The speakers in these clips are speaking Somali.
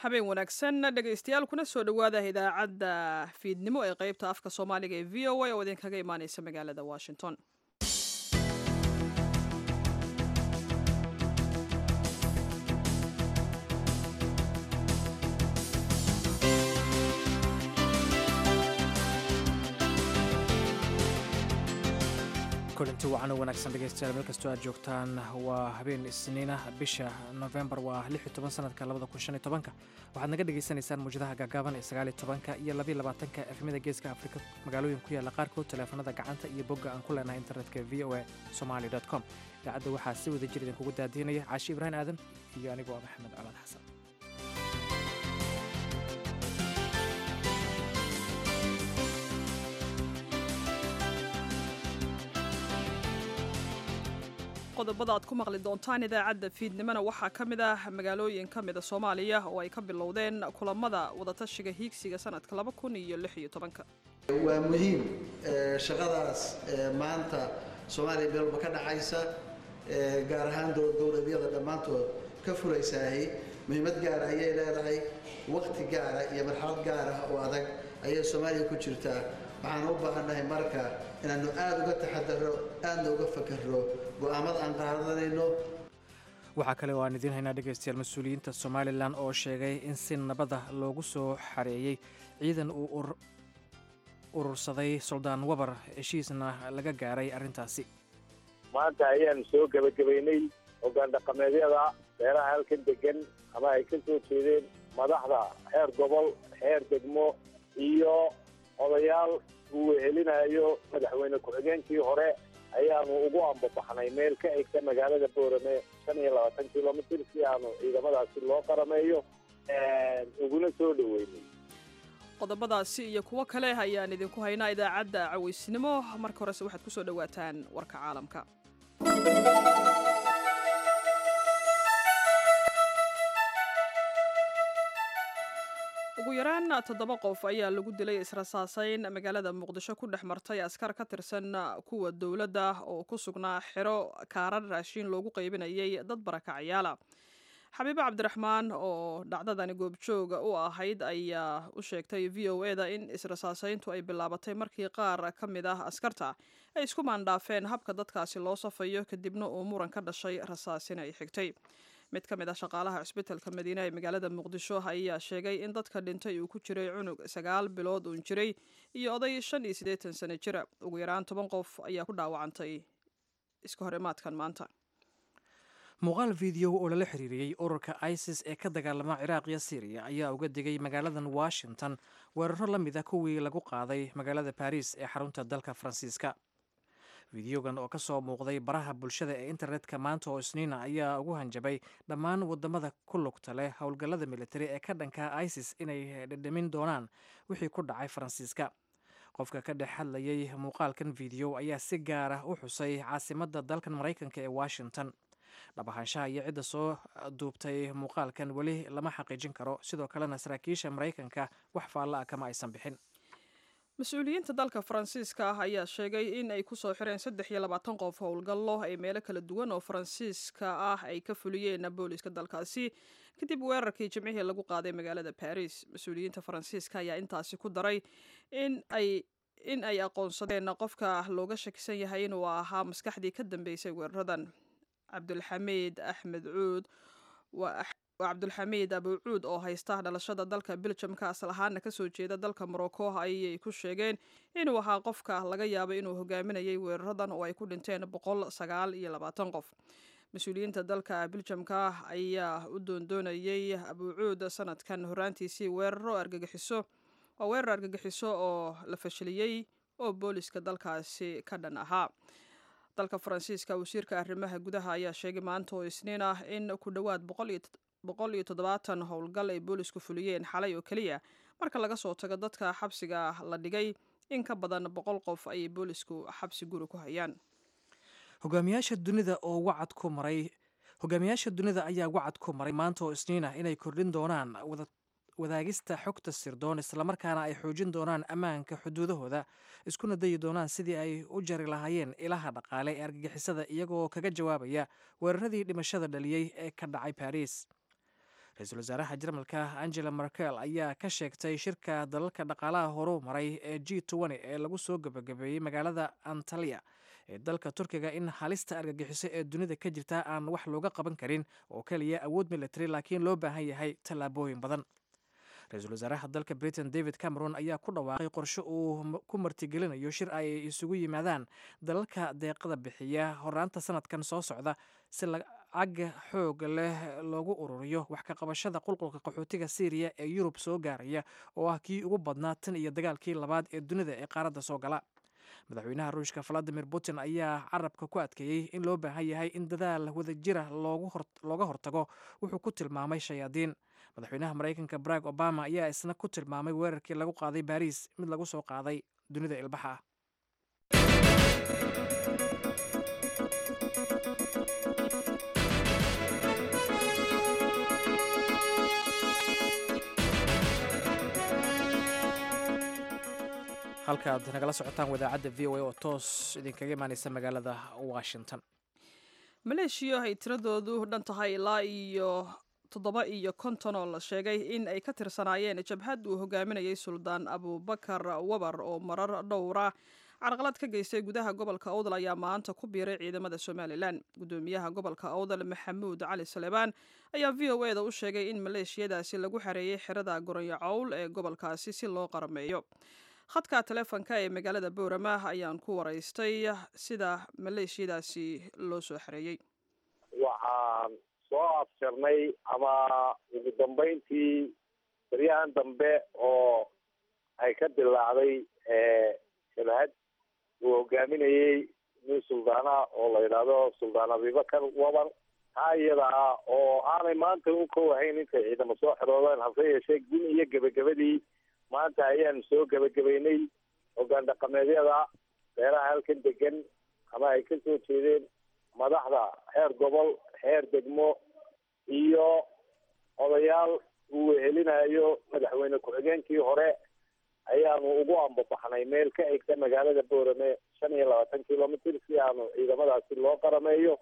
habeen wanaagsan dhegaystayaal kuna soo dhowaada idaacadda fiidnimo ee qeybta afka soomaaliga ee v o a oo idinkaga imaaneysa magaalada washington kulanti wacan oo wanaagsan dhegeystayaal meel kastoo aad joogtaan waa habeen isniina bisha novembar waa lix iyo toban sanadka labada kun shan iyo tobanka waxaad naga dhagaysanaysaan muwjadaha gaagaaban ee sagaal iyo tobanka iyo labiyo labaatanka efmada geeska afrika magaalooyin ku yaalla qaarkood taleefanada gacanta iyo bogga aan ku leenahay internetka v o a somali com idaacadda waxaa si wada jir idinkugu daadiinaya caashi ibraahim aadan iyo anigoo maxamed colaad xasan qodobada aad ku maqli doontaan idaacadda fiidnimona waxaa ka mid ah magaalooyin ka mida soomaaliya oo ay ka bilowdeen kulamada wadatashiga hiigsiga sanadka laba kun iyo lix iyo tobanka waa muhiim shaqadaas maanta soomaaliya meelba ka dhacaysa gaar ahaan dowladyada dhammaantood ka fulaysaahi muhiimad gaara ayay leedahay waqti gaara iyo marxalad gaara oo adag ayay soomaaliya ku jirtaa waxaan u baahannahay marka inaannu aada uga taxadaro aadna uga fakarro go'aamada aan qaadanayno waxaa kale oo aan idiin haynaa dhegaystayaal mas-uuliyiinta somalilan oo sheegay in si nabada loogu soo xareeyey ciidan uu urursaday suldaan wabar heshiisna laga gaaray arrintaasi maanta ayaanu soo gebagabaynay hoggaan dhaqameedyada beeraha halkan degan ama ay ka soo jeedeen madaxda heer gobol heer degmo iyo odayaal uu wehelinayo madaxweyne ku-xigeenkii hore ayaanu ugu ambabaxnay meel ka egta magaalada boorame shan iyo labaatan kilomitr si aanu ciidamadaasi loo qarameeyo uguna soo dhoweynay qodobadaasi iyo kuwo kale ayaan idinku haynaa idaacadda cawaysnimo marka horese waxaad ku soo dhowaataan warka caalamka ugu yaraan toddoba qof ayaa lagu dilay israsaasayn magaalada muqdisho ku dhex martay askar ka tirsan kuwa dowladda oo ku sugnaa xero kaarar raashiin loogu qaybinayay dad barakacayaala xabiibo cabdiraxmaan oo dhacdadani goobjooga u ahayd ayaa u sheegtay v o e da in israsaasayntu ay bilaabatay markii qaar ka mid ah askarta ay isku maandhaafeen habka dadkaasi loo safayo kadibna uu muran ka dhashay rasaasina ay xigtay mid ka mid ah shaqaalaha cusbitalka madiine ee magaalada muqdisho ayaa sheegay in dadka dhintay uu ku jiray cunug sagaal bilood uun jiray iyo oday shan iyo siddeetan sano jira ugu yaraan toban qof ayaa ku dhaawacantay iska horimaadkan maanta muuqaal video oo lala xiriiriyey ururka isis ee ka dagaalama ciraaq iyo syriya ayaa uga digay magaaladan washington weeraro la mid a kuwii lagu qaaday magaalada baris ee xarunta dalka faransiiska fideogan oo ka soo muuqday baraha bulshada ee internetka maanta oo isniina ayaa ugu hanjabay dhammaan wadamada ku lugta leh howlgallada militari ee ka dhanka isis inay dhedhamin doonaan wixii ku dhacay faransiiska qofka ka dhex hadlayay muuqaalkan video ayaa si gaar ah u xusay caasimadda dalkan maraykanka ee washington dhabahaanshaha iyo cidda soo duubtay muuqaalkan weli lama xaqiijin karo sidoo kalena saraakiisha maraykanka wax faalla ah kama aysan bixin mas-uuliyiinta dalka faransiiska ah ayaa sheegay in ay ku soo xireen saddex iyo labaatan qof howlgallo ay meelo kala duwan oo faransiiska ah ay ka fuliyeen booliiska dalkaasi kadib weerarkii jimcihii lagu qaaday magaalada baris mas-uuliyiinta faransiiska ayaa intaasi ku daray in ay in ay aqoonsadeen qofka looga shakisan yahay inuu ahaa maskaxdii ka dambeysay weeraradan cabdulxamiid axmed cuud waa cabdulxamiid abuucuud oo haysta dhalashada dalka beljamka asal ahaana kasoo jeeda dalka morocco ayay ku sheegeen inuu ahaa qofka laga yaabay inuu hogaaminayay weeraradan oo ay ku dhinteen boqol sagaal iyo labaatan qof mas-uuliyiinta dalka beljamka ayaa u doondoonayay abuucuud sanadkan horaantiisii weeraro argagixiso waa weerar argagixiso oo la fashiliyey oo booliska dalkaasi ka dhan ahaa dalka faransiiska wasiirka arrimaha gudaha ayaa sheegay maanta oo isniin ah in ku dhowaad boqol iyo toddobaatan howlgal ay boolisku fuliyeen xalay oo keliya marka laga soo tago dadka xabsiga la dhigay in ka badan boqol qof ayay boolisku xabsi guri ku hayaan hogaamiyaasha dunida oo wacad ku maray hogaamiyaasha dunida ayaa wacad ku maray maanta oo isniin ah inay kordhin doonaan wadaagista xogta sirdoon islamarkaana ay xoojin doonaan ammaanka xuduudahooda iskuna dayi doonaan sidii ay u jari lahaayeen ilaha dhaqaale ee argagixisada iyagoo kaga jawaabaya weeraradii dhimashada dhaliyey ee ka dhacay baris ra-iisul wasaaraha jarmalka angela merkel ayaa ka sheegtay shirka dalalka dhaqaalaha horu maray ee g ee lagu soo gabagabeeyey magaalada antaliya ee dalka turkiga in halista argagixiso ee dunida ka jirta aan wax looga qaban karin oo keliya awood military laakiin loo baahan yahay tallaabooyin badan ra-iisul wasaaraha dalka britain david cameron ayaa ku dhawaaqay qorshe uu ku martigelinayo shir ay isugu yimaadaan dalalka deeqada bixiya horaanta sanadkan soo socda si lacag xoog leh loogu ururiyo wax ka qabashada qulqulka qaxootiga syriya ee yurub soo gaaraya oo ah kii ugu badnaa tan iyo dagaalkii labaad ee dunida ee qaaradda soo gala madaxweynaha ruushka valadimir putin ayaa carabka ku adkeeyey in loo baahan yahay in dadaal wadajira looga hortago wuxuu ku tilmaamay shayaadiin madaxweynaha maraykanka barack obama ayaa isna ku tilmaamay weerarkii lagu qaaday baariis mid lagu soo qaaday dunida ilbaxa ah halkaaad nagala socotaan wadaacadda v o a oo toos idinkaga imaaneysa magaalada washington maleeshiya ay tiradoodu dhan tahay ilaa iyo toddoba iyo konton oo la sheegay in ay ka tirsanaayeen jabhad uu hogaaminayay suldaan abubakar wabar oo marar dhowra carqalad ka geystay gudaha gobolka awdal ayaa maanta ku biiray ciidamada somalilan gudoomiyaha gobolka awdal maxamuud cali salebaan ayaa v o e da u sheegay in maleeshiyadaasi lagu xareeyey xerada goronyo cowl ee gobolkaasi si loo qarameeyo khadka taleefonka ee magaalada boorama ayaan ku waraystay sida maleeshiyadaasi loo soo xareeyey waxaan soo afjarnay ama ugu dambeyntii baryahan dambe oo ay ka dilaacday shabahad uu hogaaminayey nin suldaana oo la yidhaahdo suldaan abibakar wabar taa iyada ah oo aanay maanta u kowahayn intay ciidamo soo xiroodeen hase yeeshee gun iyo gebagabadii maanta ayaanu soo gebagabeynay hogaan dhaqameedyada beeraha halkan degan ama ay ka soo jeedeen madaxda heer gobol heer degmo iyo odayaal uu wehelinayo madaxweyne ku-xigeenkii hore ayaanu ugu ambabaxnay meel ka egta magaalada boorame shan iyo labaatan kilomitr si aanu ciidamadaasi loo qarameeyo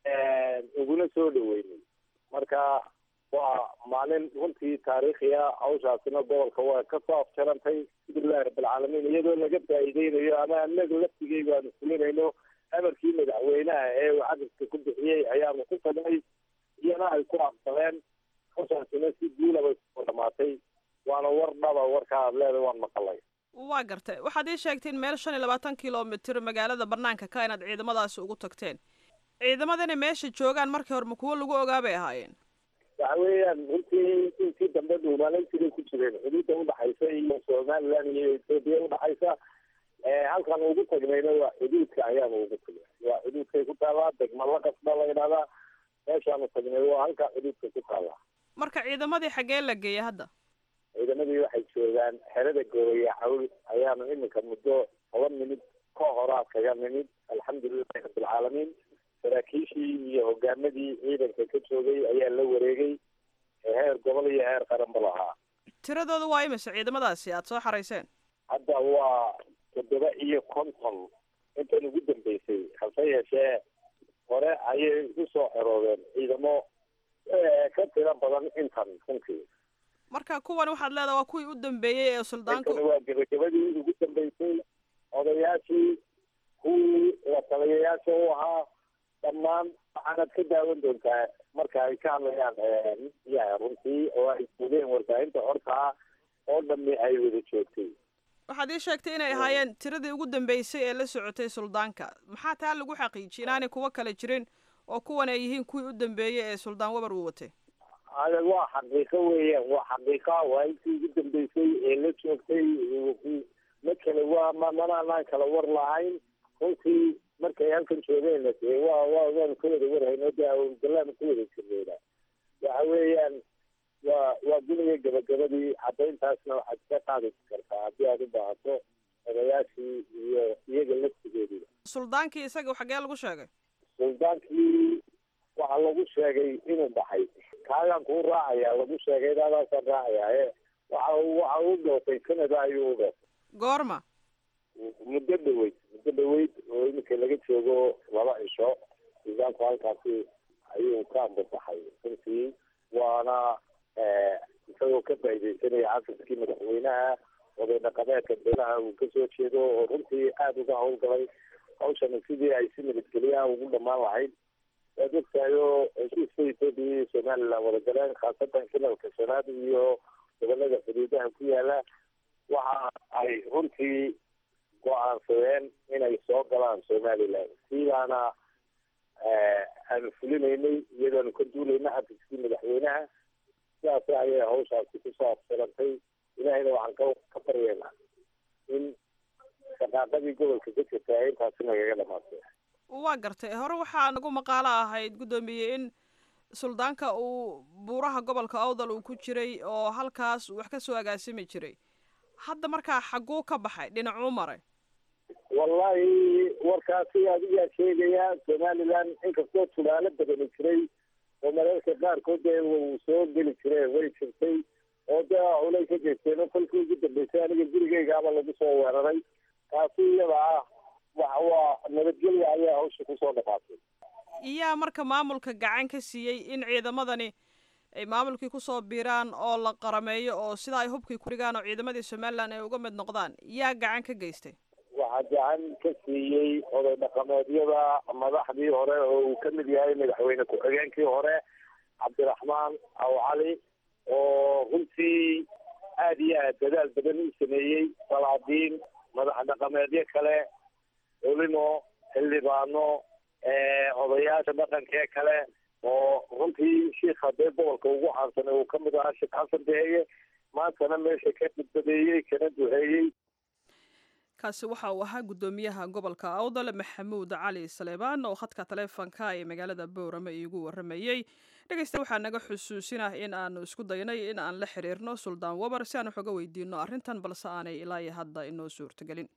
uguna soo dhaweynay marka waa maalin runtii taariikhiya hawshaasina gobolka waa kasoo afjarantay alhamdulilahi rabbilcaalamiin iyadoo laga faa'iideynayo ama anaga laftigeyga aanu fulinayno amarkii madaxweynaha ee uu cadadka ku bixiyey ayaanu ku tagnay iyana ay ku aqbaleen hawshaasina si guulaba soo dhamaatay waana war dhaba warkaa aad leedahay waan maqalay waa gartay waxaad ii sheegtay in meel shan iyo labaatan kilomitr magaalada banaanka ka inaad ciidamadaasi ugu tagteen ciidamadana meesha joogaan markii hore ma kuwo lagu ogaa bay ahaayeen waxa weeyaan runtii intii dambe dhuumaalaysiday ku jireen xuduudda udhaxaysa iyo somaliland iyo ethoopia udhaxaysa halkan ugu tagnayna waa xuduudka ayaanu ugu tagnay waa xuduudkay ku taallaa degma la qasba la yidhahdaa meeshaanu tagnay waa halka xuduudka ku taallaa marka ciidamadii xaggee la geeyay hadda ciidamadii waxay joogaan xerada gooya cawl ayaanu iminka muddo toban minid ka horaa kaga nimid alxamdulilahi rabbilcaalamiin saraakiishii iyo hogaamadii ciidanka ka joogay ayaa la wareegay heer gobol iyo heer qaranba lahaa tiradooda waa imise ciidamadaasi aada soo xarayseen hadda waa toddoba iyo konton intan ugu dambeysay hase yeeshee hore ayay usoo xeroodeen ciidamo ka tiro badan intan runtii marka kuwan waxaad leedaha waa kuwii u dambeeyey ee suldaanku intani waa gebagabadii ugu dambeysay odayaashii kuwii la taliyayaasha u ahaa dhammaan waxaanaad ka daawan doontaa marka ay ka hadlayaan ya runtii oo ay joogeen warbaahinta hortaa oo dhami ay wada joogtay waxaad ii sheegtay inay ahaayeen tiradii ugu dambeysay ee la socotay suldaanka maxaa taa lagu xaqiijiyay inaanay kuwo kale jirin oo kuwan ay yihiin kuwii u dambeeyey ee suldaan wabar uu watay ada waa xaqiiqo weeyaan waa xaqiiqa waa intii ugu dambeysay ee la joogtay ma kale waa ma manaanaan kala war lahayn runtii markay halkan joogeen dee waa waa waanu ka wada warhayno de awlgalaanu ka wada jirneyna waxa weeyaan waa waa guniga gabagabadii caddayntaasna waxaad ka qaadi kartaa haddii aad u baahato odayaashii iyo iyaga laftigeediba suldaankii isaga xaggee lagu sheegay suldaankii waxaa lagu sheegay inuu baxay kaagaan kuu raacaya lagu sheegay daadaasaan raacaya e waxa waxa u dhoofay canada ayuu u dhoofay goorma muddo dhaweyd muddo dhaweyd oo iminka laga joogo laba cisho suldaanku halkaasi ayuu ka ambabaxay runtii waana isagoo ka faaidaysanaya xafiskii madaxweynaha oday dhaqameedka beelaha uu kasoo jeedo oo runtii aada uga howlgalay hawshani sidii ay si nabadgelyaha ugu dhamaan lahayd waad ogtahayo heshiiska etoobiya iyo somalilan wada galeen khaasatan kilalka shanaad iyo gobolada xuduudaha ku yaala waxa ay runtii go-aansadeen inay soo galaan somalilan sidaana aanu fulinaynay iyadoonu ka duulayna xafiskii madaxweynaha sidaas ayay hawshaasi kusoo absirantay ilahayna waxaan ka ka baryeynaa in shaqaaqadii gobolka ka jirta ay intaasi nagaga dhamaatay waa gartay hore waxaa nagu maqaalo ahayd guddoomiye in suldaanka uu buuraha gobolka awdal uu ku jiray oo halkaas wax ka soo agaasimi jiray hadda markaa xagguu ka baxay dhinacuu maray wallahi warkaasi adigaa sheegaya somalilan inkastoo tulaalo badani jiray oo mararka qaarkood dee uu soo geli jire way jirtay oo dee culay ka geysteen oo kolkii ugu dambeysay aniga gurigeygaaba lagu soo weeraray taasi iyada ah waxa waa nabadgelya ayaa hawsha kusoo dhamaatay iyaa marka maamulka gacan ka siiyey in ciidamadani ay maamulkii kusoo biiraan oo la qarameeyo oo sidaa ay hubkii ku dhigaan oo ciidamadii somalilan ay uga mid noqdaan yaa gacan ka geystay waxaa gacan ka siiyey oday dhaqameedyada madaxdii hore oo uu ka mid yahay madaxweyne ku-xigeenkii hore cabdiraxmaan aw cali oo runtii aada iyo aad dadaal badan u sameeyey salaadiin madax dhaqameedyo kale culimo xildhibaano odayaasha dhaqankee kale oo runtii shiikha dee gobolka ugu caansanay uu kamid ahaa sheekh xasan beeye maantana meesha ka badbadeeyey kana duheeyey kaasi waxa uu ahaa guddoomiyaha gobolka awdal maxamuud cali saleebaan oo khadka taleefonka ee magaalada boorame iigu waramayey dhegeysta waxaa naga xusuusinah in aanu isku daynay in aan la xiriirno suldaan wabar si aan wax uga weydiino arrintan balse aanay ilaa iyo hadda inoo suurtagelin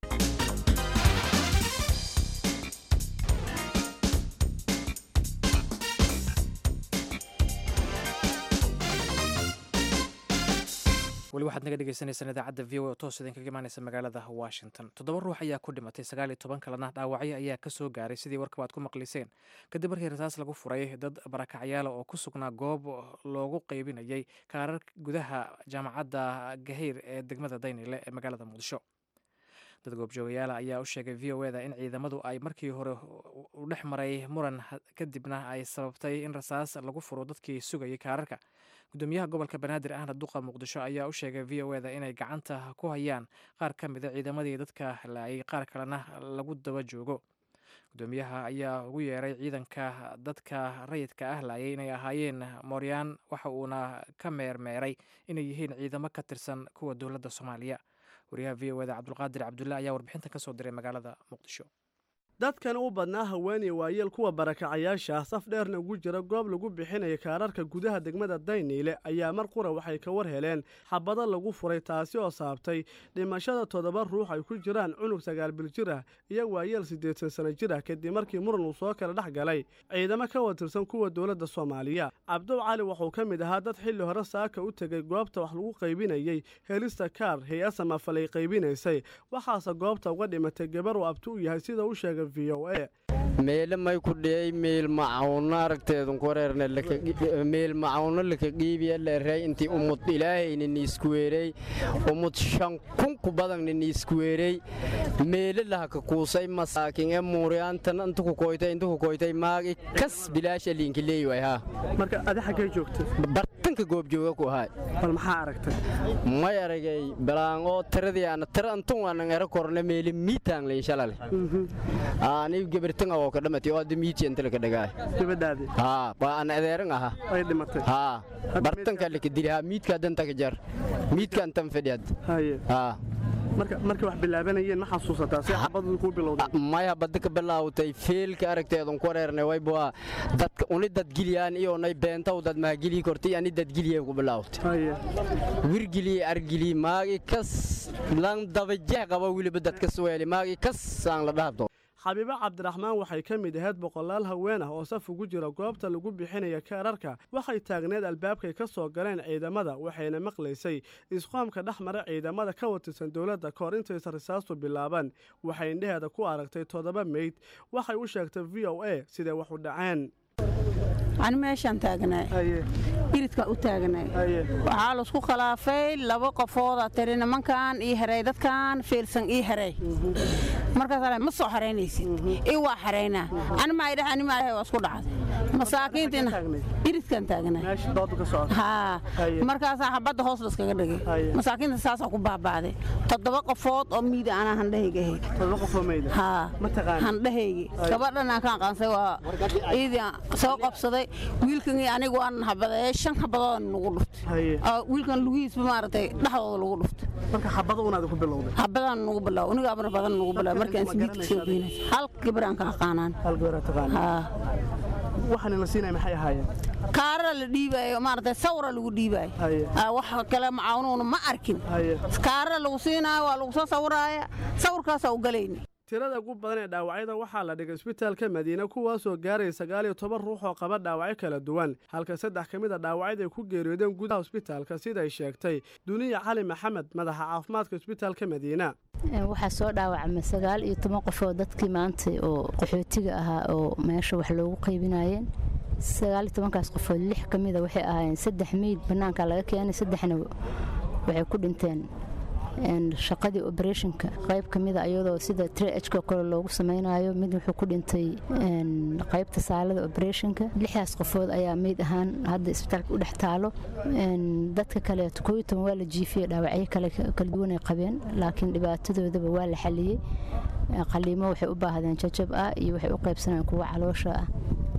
weli waxaad naga dhegeysaneysaan idaacadda v o oo toos idinkaga imaaneysa magaalada washington toddoba ruux ayaa ku dhimatay sagaal iyo toban kalena dhaawacyo ayaa ka soo gaaray sidii warkaba aad ku maqliseen kadib markii rasaas lagu furay dad barakacyaala oo ku sugnaa goob loogu qeybinayay kaarar gudaha jaamacadda gaheyr ee degmada daynile ee magaalada muqdisho dad goobjoogayaala ayaa u sheegay v o eda in ciidamadu ay markii hore u dhex maray muran kadibna ay sababtay in rasaas lagu furo dadkii sugayay kaararka gudoomiyaha gobolka banaadir ahna duqa muqdisho ayaa u sheegay v o eda inay gacanta ku hayaan qaar ka mida ciidamadii dadka laayay qaar kalena lagu daba joogo gudoomiyaha ayaa ugu yeeray ciidanka dadka rayidka ah laayay inay ahaayeen mooryaan waxa uuna ka meermeeray inay yihiin ciidamo ka tirsan kuwa dowladda soomaaliya wariyaha v o eda cabdulqaadir cabdulle ayaa warbixintan ka soo diray magaalada muqdisho dadkan u badnaa haweeney waayeel kuwa barakacayaasha ah saf dheerna ugu jira goob lagu bixinaya kaararka gudaha degmada dayniile ayaa mar qura waxay ka war heleen xabado lagu furay taasi oo saabtay dhimashada toddoba ruux ay ku jiraan cunug sagaal bil jir ah iyo waayeel siddeetan sano jir ah kadib markii muran uu soo kala dhex galay ciidamo ka watirsan kuwa dowladda soomaaliya cabdow cali wuxuu ka mid ahaa dad xilli hore saaka u tegay goobta wax lagu qaybinayey helista kaar hay-a samafalay qaybinaysay waxaase goobta uga dhimatay gabar uu abti u yahay sida u sheegay meele may ku dhiyey meel macawno aragteedun kureerne meel macawno laka qiibiya leerey intii umud ilaahayna niiskuweerey umud shan kun ku badanna niiskuweerey meele lahaka kuusay masaakin ee muuriyaantan inta ku koytay inta ku koytay maagi kas bilaasha liinka leeyway haa marka adi xaggay joogtay bartanka goobjooga ku ahay bal maxaa aragtay may aragay balaan oo tiradii ana tira antun aanan ero korne meele miitaan leyn shalale ani gabartan oo ka dhamatay oo hadda miiti inta laka dhagaay gabadhaadii haa waa aan adeeran aha ay dhimatay haa bartanka laka dili haa miidka danta ka jar miidka antan fadhiyad haye haa marka markay wax bilaabanayeen ma xasuusataa si xabadu ku bilowday maya badda ka bilaawtay feelka aragteedun ku reernay wayba dadka uni dadgiliyaan iyo nay beentaw dad maagilii kortay ani dadgiliyay ku bilaawtay haye wirgilii argilii maagi kas lan dabajeh qaba weliba dadka suweeli maagi kas aan la dhahabto xabiibo cabdiraxmaan waxay ka mid ahayd boqolaal haween ah oo saf ugu jira goobta lagu bixinaya kaararka waxay taagneed albaabkay ka soo galeen ciidamada waxayna maqlaysay isqoomka dhex mara ciidamada ka watirsan dowladda kahor intaysan risaastu bilaaban waxay indheheeda ku aragtay toddoba meyd waxay u sheegtay v o a siday wax u dhaceen ani meeshaan taagnay iridka u taagnay waxaa laisku khilaafay laba qofooda tiri nimankan ii heray dadkan fiilsan ii heray markaas ma soo xaraynaysid ii waa xaraynaa ani maa idhaha ani maa waa isku dhacday masaakiintina iridkan taagnay haa markaasaa xabadda hoos laskaga dhigay masaakiinta saasaa ku baaba'day toddoba qofood oo miida anaa handhahayga ahayd haa handhahaygi gabadhan aan ka aqaansay waa ciidii soo qabsaday wiilkan iyo anigu waan habadee shan habadood nagu dhuftay wiilkan lugihiisba maaragtay dhexdooda lagu dhuftay marka xabada unaad ku bilowday habadaan nagu bilaw uniga amar badan nagu bilaw markaan sigiidka soo geynay hal gabaraan ka aqaanaan hal gabaraa taqaana haa waxaan la siinaya maxay ahaayeen kaarara la dhiibaayo maaragtay sawra lagu dhiibaayo wax kale macaanuuna ma arkin kaarara lagu siinaayo waa lagu soo sawiraaya sawirkaasaa u galayni tirada ugu badan ee dhaawacyada waxaa la dhigay isbitaalka madiine kuwaasoo gaaraya sagaal iyo toban ruux oo qaba dhaawacyo kala duwan halka saddex ka mid a dhaawacyada ay ku geeriyoodeen gudaha isbitaalka siday sheegtay duniya cali maxamed madaxa caafimaadka isbitaalka madiina waxaa soo dhaawacmay sagaal iyo toban qof oo dadkii maanta oo qaxootiga ahaa oo meesha wax loogu qaybinayeen sagaal iyo tobankaas qofood lix ka mida waxay ahaayeen saddex meyd bannaanka laga keenay saddexna waxay ku dhinteen shaqadii oberetionka qayb ka mida iyadoo sida trhka kale loogu samaynayo mid wuxuu ku dhintay qaybta saalada oberetionka lixdaas qofood ayaa meyd ahaan hadda isbitaalka u dhex taalo dadka kaleeto kooiyo toban waa la jiifiyey dhaawacyo kale kala duwan ay qabeen laakiin dhibaatadoodaba waa la xaliyey qaliimo waxay u baahdeen jajab ah iyo waxay u qaybsanayeen kuwa caloosha ah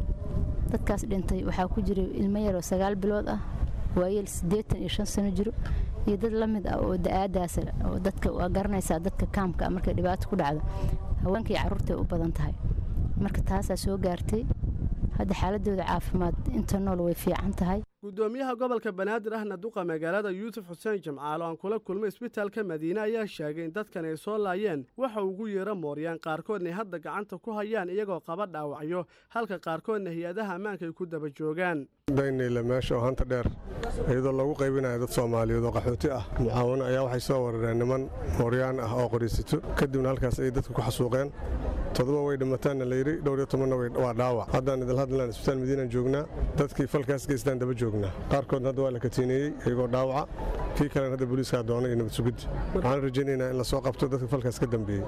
dadkaas dhintay waxaa ku jiray ilmo yaroo sagaal bilood ah waayeel siddeetan iyo shan sano jiro iyo dad la mid ah oo da-aadaas oo dadka waa garanaysaa dadka kaamka markay dhibaato ku dhacdo haweenka iyo carruurtay u badan tahay marka taasaa soo gaartay hadda xaaladooda caafimaad inta nool way fiican tahay gudoomiyaha gobolka banaadir ahna duqa magaalada yuusuf xuseen jimcaalo aan kula kulmay isbitaalka madiine ayaa sheegay in dadkan ay soo laayeen waxa ugu yeera mooryaan qaarkoodna hadda gacanta ku hayaan iyagoo qaba dhaawacyo halka qaarkoodna hay-adaha ammaanka ay ku daba joogaan daynayle meesha oo hanta dheer iyadoo lagu qaybinayo dad soomaaliyeed oo qaxooti ah mucaawano ayaa waxay soo warareen niman mooryaan ah oo qoriisito kadibna halkaas ay dadka ku xasuuqeen toddoba way dhimataanna layidhi dhowr iyo tobanna waa dhaawac haddaan idil hadlan isbitaal madiinaan joognaa dadkii falkaas geystaan daba joognaa qaarkoodna hadda waa la katiineeyey iyagoo dhaawaca kii kalena hadda booliiskaa doona iyo nabad sugiddi waxaan rajaynaynaa in la soo qabto dadka falkaas ka dambeeyey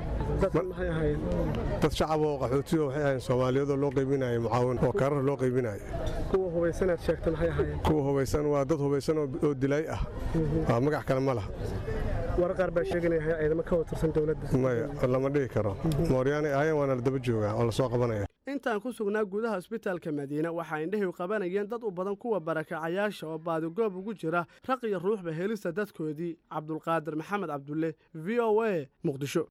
dad shacab oo qaxooti oo waxay ahayn soomaaliyeedoo loo qaybinayo mucaawin oo karar loo qaybinayo kuwa hubaysanaad sheegta maxay ahaayeen kuwa hubaysan waa dad hubaysan oo dilay ah waa magac kale ma laha warar qaar baa sheeganaya ciidamo ka watirsan dowladda maya lama dhihi karo mooryaanay ahaayeen waana la daba joogaa oo lasoo qabanaya intaan ku sugnaa gudaha isbitaalka madiine waxaa indhahiw qabanayeen dad u badan kuwa barakacayaasha oo baadigoob ugu jira raq iyo ruuxba helista dadkoodii cabdulqaadir maxamed cabdulle v o a muqdisho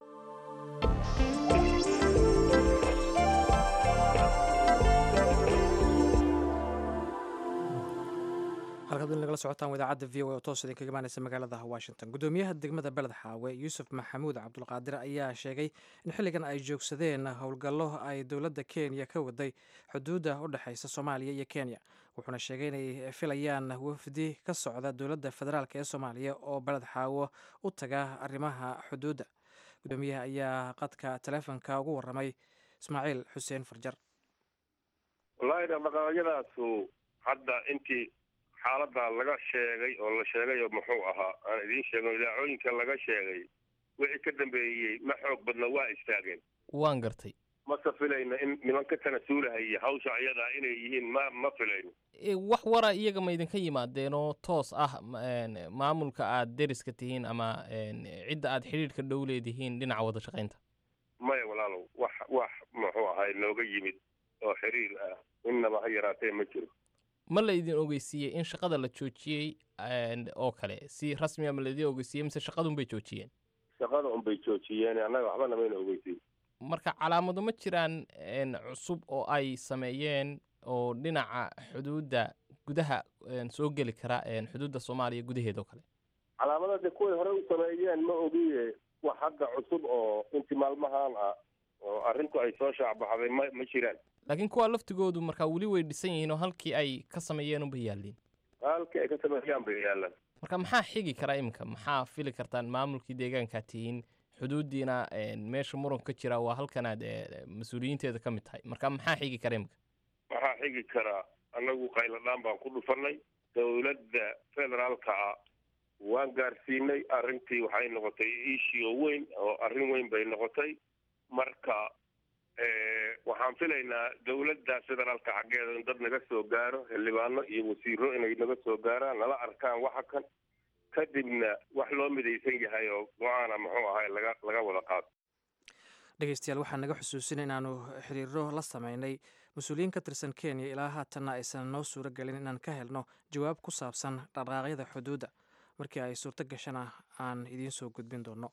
halkaad in lagala socotaan idaacadda v o oo toos idinkaga imaanaysa magaalada washington gudoomiyaha degmada beled xaawe yuusuf maxamuud cabdulqaadir ayaa sheegay in xilligan ay joogsadeen howlgallo ay dowladda kenya ka waday xuduudda u dhexaysa soomaaliya iyo kenya wuxuuna sheegay inay filayaan wafdi ka socda dowladda federaalk ee soomaaliya oo beled xaawo u taga arrimaha xuduudda gudoomiyaha ayaa qadka taleefonka ugu waramay ismaaciil xuseen farjar wallaahi dhaqdhaqaaqyadaasu hadda intii xaaladda laga sheegay oo la sheegay oo muxuu ahaa aan idiin sheegno idaacooyinka laga sheegay wixii ka dambeeyey ma xoog badna waa istaageen waan gartay mase filayno in niman ka tanasuulahaya hawsha ayadaa inay yihiin ma ma filayno wax wara iyaga ma idinka yimaadeenoo toos ah maamulka aad deriska tihiin ama cidda aad xidhiidhka dhow leedihiin dhinaca wada shaqaynta maya walaalow wax wax muxuu ahay nooga yimid oo xiriir ah innaba ha yaraatee ma jiro ma la idin ogeysiiyey in shaqada la joojiyey oo kale si rasmiga ma laidin ogeysiiyey mise shaqadunbay joojiyeen shaqada unbay joojiyeen annaga waxbana mayna ogeysiin marka calaamado ma jiraan cusub oo ay sameeyeen oo dhinaca xuduudda gudaha soo geli kara xuduudda soomaaliya gudaheeda oo kale calaamada de kuway hore u sameeyeen ma ogiye wax hadda cusub oo intii maalmahan ah oo arrintu ay soo shaacbaxday ma ma jiraan laakiin kuwa laftigoodu markaa weli way dhisan yihiin oo halkii ay ka sameeyeen unbay yaalliin halkii ay ka sameeyaan bay yaalaan marka maxaa xigi kara iminka maxaa fili kartaan maamulkii deegaankaa tihiin xuduuddiina meesha muran ka jira waa halkanaad mas-uuliyiinteeda ka mid tahay marka maxaa xigi kara iminka waxaa xigi karaa annagu qayladhaan baan ku dhufannay dowladda federaalka ah waan gaarsiinay arrintii waxay noqotay iishii oo weyn oo arrin weyn bay noqotay marka waxaan filaynaa dowladda federaalka xaggeeda in dad naga soo gaaro xildhibaano iyo wasiiro inay naga soo gaaraan nala arkaan waxa kan kadibna wax loo midaysan yahay oo go-aana muxuu ahay laga laga wada qaado dhegeystayaal waxaa naga xusuusinay inaanu xiriiro la sameynay mas-uuliyiin ka tirsan kenya ilaa haatanna aysan noo suuro gelin inaan ka helno jawaab ku saabsan dhaqdhaqaaqyada xuduudda markii ay suurto gashana aan idiin soo gudbin doonno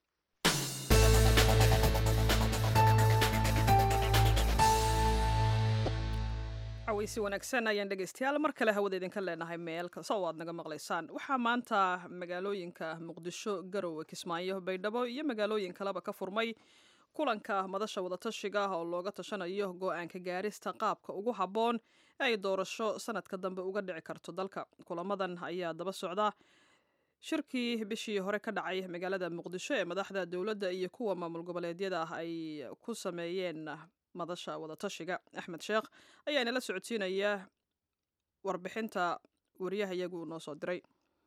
caweysi wanaagsan ayaan dhegeystayaal mar kale hawada idinka leenahay meel kasta oo aad naga maqlaysaan waxaa maanta magaalooyinka muqdisho garowe kismaayo baydhabo iyo magaalooyin kaleba ka furmay kulanka madasha wadatashiga oo looga tashanayo go-aanka gaarista qaabka ugu habboon ee ay doorasho sanadka dambe uga dhici karto dalka kulamadan ayaa daba socda shirkii bishii hore ka dhacay magaalada muqdisho ee madaxda dowladda iyo kuwa maamul goboleedyada ah ay ku sameeyeen madasha wadatashiga axmed sheekh ayaa inala socodsiinaya warbixinta wariyaha iyagu noo soo diray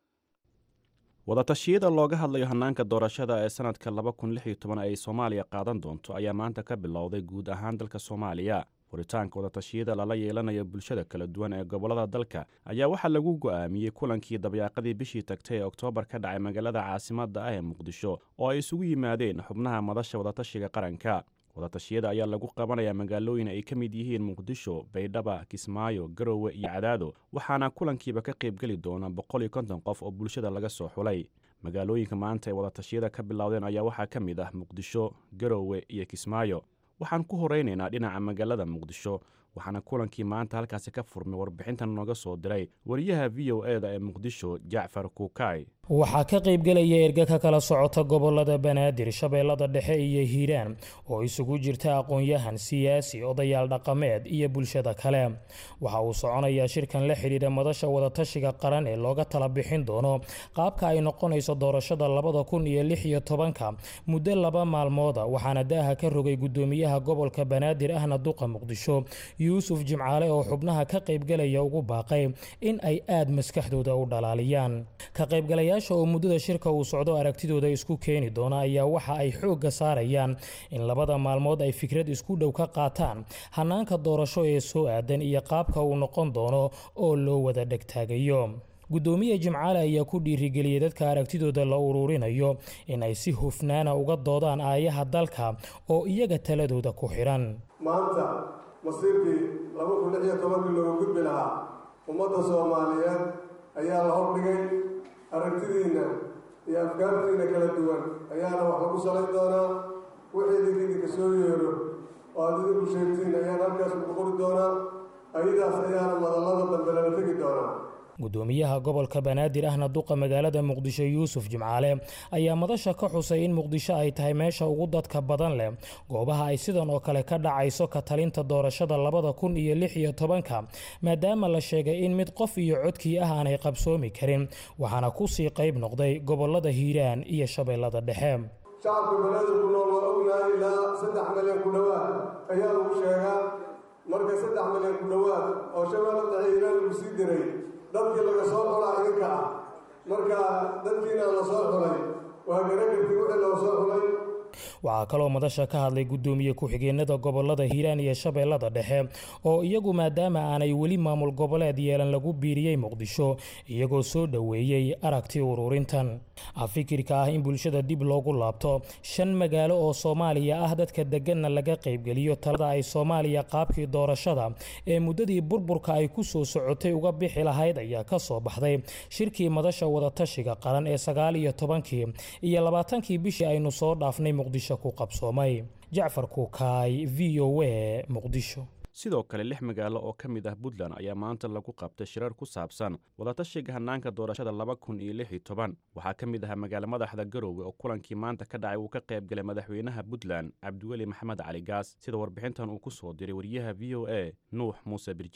wadatashyada looga hadlayo hannaanka doorashada ee sanadka laba kun lix iyo toban ay soomaaliya qaadan doonto ayaa maanta ka bilowday guud ahaan dalka soomaaliya furitaanka wadatashyada lala yeelanayo bulshada kala duwan ee gobollada dalka ayaa waxaa lagu go'aamiyey kulankii dabyaaqadii bishii tagtay ee oktoobar ka dhacay magaalada caasimadda ah ee muqdisho oo ay isugu yimaadeen xubnaha madasha wadatashiga qaranka wadatashyada ayaa lagu qabanayaa magaalooyin ay ka mid yihiin muqdisho baydhaba kismaayo garowe iyo cadaado waxaana kulankiiba ka qaybgeli doona boqol iyo konton qof oo bulshada laga soo xulay magaalooyinka maanta ay wadatashyada ka bilowdeen ayaa waxaa ka mid ah muqdisho garowe iyo kismaayo waxaan ku horaynaynaa dhinaca magaalada muqdisho waxaana kulankii maanta halkaasi ka furmay warbixintan nooga soo diray wariyaha v o e da ee muqdisho jacfar kuukay waxaa ka qaybgelaya erga ka kala socota gobolada banaadir shabeellada dhexe iyo hiiraan oo isugu jirta aqoon-yahan siyaasi odayaal dhaqameed iyo bulshada kale waxa uu soconayaa shirkan la xidhiidha madasha wadatashiga qaran ee looga tala bixin doono qaabka ay noqonayso doorashada labada kun iyo lix iyo tobanka muddo laba maalmooda waxaana daaha ka rogay gudoomiyaha gobolka banaadir ahna duqa muqdisho yuusuf jimcaale oo xubnaha ka qaybgelaya ugu baaqay in ay aad maskaxdooda u dhalaaliyaan ka qaybgalayaasha oo muddada shirka uu socdo aragtidooda isku keeni doona ayaa waxa ay xoogga saarayaan in labada maalmood ay fikrad isku dhow ka qaataan hannaanka doorasho ee soo aadan iyo qaabka uu noqon doono oo loo wada dhegtaagayo gudoomiye jimcaale ayaa ku dhiirigeliyey dadka aragtidooda la uruurinayo in ay si hufnaana uga doodaan aayaha dalka oo iyaga taladooda ku xidhan maanta masiirkii laba kun lix iyo tobankii looga gudbi lahaa ummadda soomaaliyeed ayaa la hordhigay aragtidiinna iyo afkaartiinna kala duwan ayaana wax lagu salayn doonaa wixii idinka idinka soo yeero oo aada idinku sheegtiin ayaana halkaas lagu qori doonaa ayadaas ayaana madallada dambe lala tegi doonaa gudoomiyaha gobolka banaadir ahna duqa magaalada muqdisho yuusuf jimcaale ayaa madasha ka xusay in muqdisho ay tahay meesha ugu dadka badan leh goobaha ay sidan oo kale ka dhacayso ka talinta doorashada labada kun iyo lix iyo tobanka maadaama la sheegay in mid qof iyo codkii ah aanay qabsoomi karin waxaana kusii qayb noqday gobolada hiiraan iyo shabeellada dhexe shacabka banaadir ku nool waa ognahay ilaa saddex milyan ku dhowaad ayaa lagu sheegaa marka saddex milyan ku dhowaad oo shabeellada dhexe hiiraan lagu sii diray dadkii laga soo xulaa idinka ah marka dadkiina la soo xulay waa garagarkii wixii loo soo xulay waxaa kaloo madasha ka hadlay gudoomiye ku-xigeenada gobolada hiiraan iyo shabeellada dhexe oo iyagu maadaama aanay weli maamul goboleed yeelan lagu biiriyey muqdisho iyagoo soo dhoweeyey aragti ururintan fikirka ah in bulshada dib loogu laabto shan magaalo oo soomaaliya ah dadka deganna laga qaybgeliyo talada ay soomaaliya qaabkii doorashada ee muddadii burburka ay ku soo socotay uga bixi lahayd ayaa ka soo baxday shirkii madasha wadatashiga qaran ee sagaal iyo tobankii iyo labaatankii bishii aynu soo dhaafnay muqdisho ku qabsoomay jacfar kuukaay v o a muqdisho sidoo kale lix magaalo oo ka mid ah puntland ayaa maanta lagu qabtay shirar ku saabsan wadatashiga hannaanka doorashada laba kun iyo lix iyo toban waxaa ka mid ahaa magaalo madaxda garoowe oo kulankii maanta ka dhacay uu ka qayb galay madaxweynaha puntland cabdiweli maxamed cali gaas sida warbixintan uu ku soo diray wariyaha v o a nuux muuse birjeeb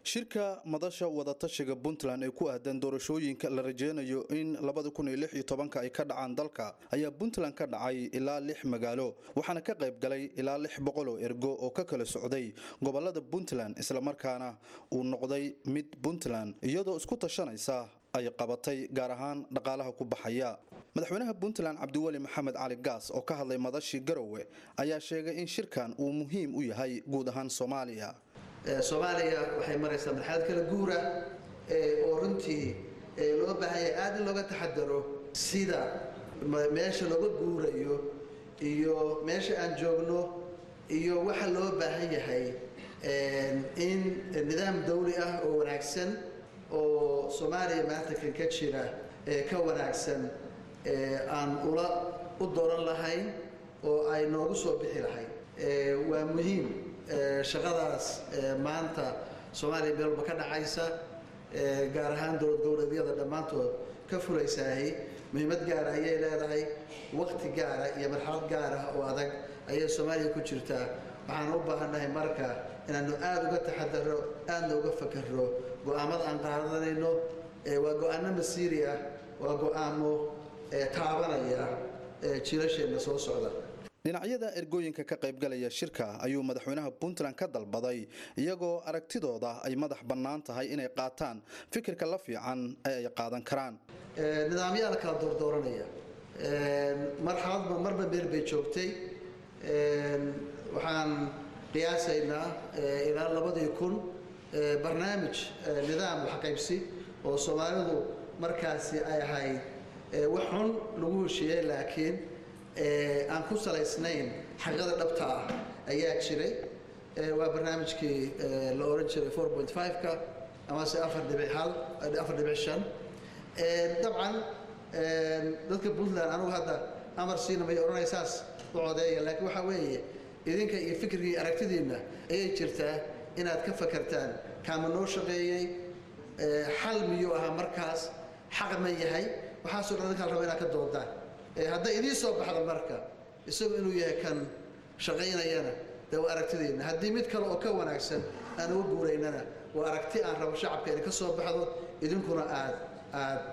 shirka madasha wadatashiga puntland ee ku aadan doorashooyinka la rajeynayo in ay ka dhacaan dalka ayaa puntland ka dhacay ilaa lix magaalo waxaana ka qayb galay ilaa lix boqol oo ergo oo ka kala socday gobolada puntland islamarkaana uu noqday mid puntland iyadoo isku tashanaysa ay qabatay gaar ahaan dhaqaalaha ku baxaya madaxweynaha puntland cabdiweli maxamed cali gaas oo ka hadlay madashii garowe ayaa sheegay in shirkan uu muhiim u yahay guud ahaan soomaaliya soomaaliya waxay maraysaa marxalad kala guura oo runtii loo baahan yahay aad in looga taxadaro sida meesha looga guurayo iyo meesha aan joogno iyo waxa loo baahan yahay in nidaam dawli ah oo wanaagsan oo soomaaliya maanta kan ka jira ka wanaagsan aan ula u dooran lahayn oo ay noogu soo bixi lahayn waa muhiim shaqadaas maanta soomaaliya meel walba ka dhacaysa gaar ahaan dowlad goboleedyada dhammaantood ka fulaysaahi muhiimad gaara ayay leedahay waqti gaara iyo marxalad gaar ah oo adag ayay soomaaliya ku jirtaa waxaan u baahannahay marka inaanu aada uga taxadaro aadna uga fakaro go-aamada aan qaadanayno waa go-aano masiiri ah waa go-aamo taabanaya jiilasheenna soo socda dhinacyada ergooyinka ka qaybgalaya shirka ayuu madaxweynaha puntland ka dalbaday iyagoo aragtidooda ay madax bannaan tahay inay qaataan fikirka la fiican ee ay qaadan karaan nidaamyaa la kala doordooranaya marxaladba marba meel bay joogtay waxaan qiyaasaynaa ilaa labadii kun barnaamij nidaam waxqaybsi oo soomaalidu markaasi ay ahayd wax xun lagu heshiiyey laakiin aan ku salaysnayn xaqada dhabta ah ayaa jiray waa barnaamijkii la oran jiray four point five-ka amase afar dhibic hal afar dhibic shan dabcan dadka puntland anugu hadda amar siina may odhanay saas u codeeya laakiin waxaa weeye idinka iyo fikirkii aragtidiinna ayay jirtaa inaad ka fakartaan kaama noo shaqeeyey xal miyuu ahaa markaas xaq ma yahay waxaasoo dhan idinkaa raba inaad ka doodaan hadday idiin soo baxdo marka isagu inuu yahay kan shaqaynayana dee waa aragtideenna haddii mid kale oo ka wanaagsan aan uga guuraynana waa aragti aan rabo shacabka inay ka soo baxdo idinkuna aad aad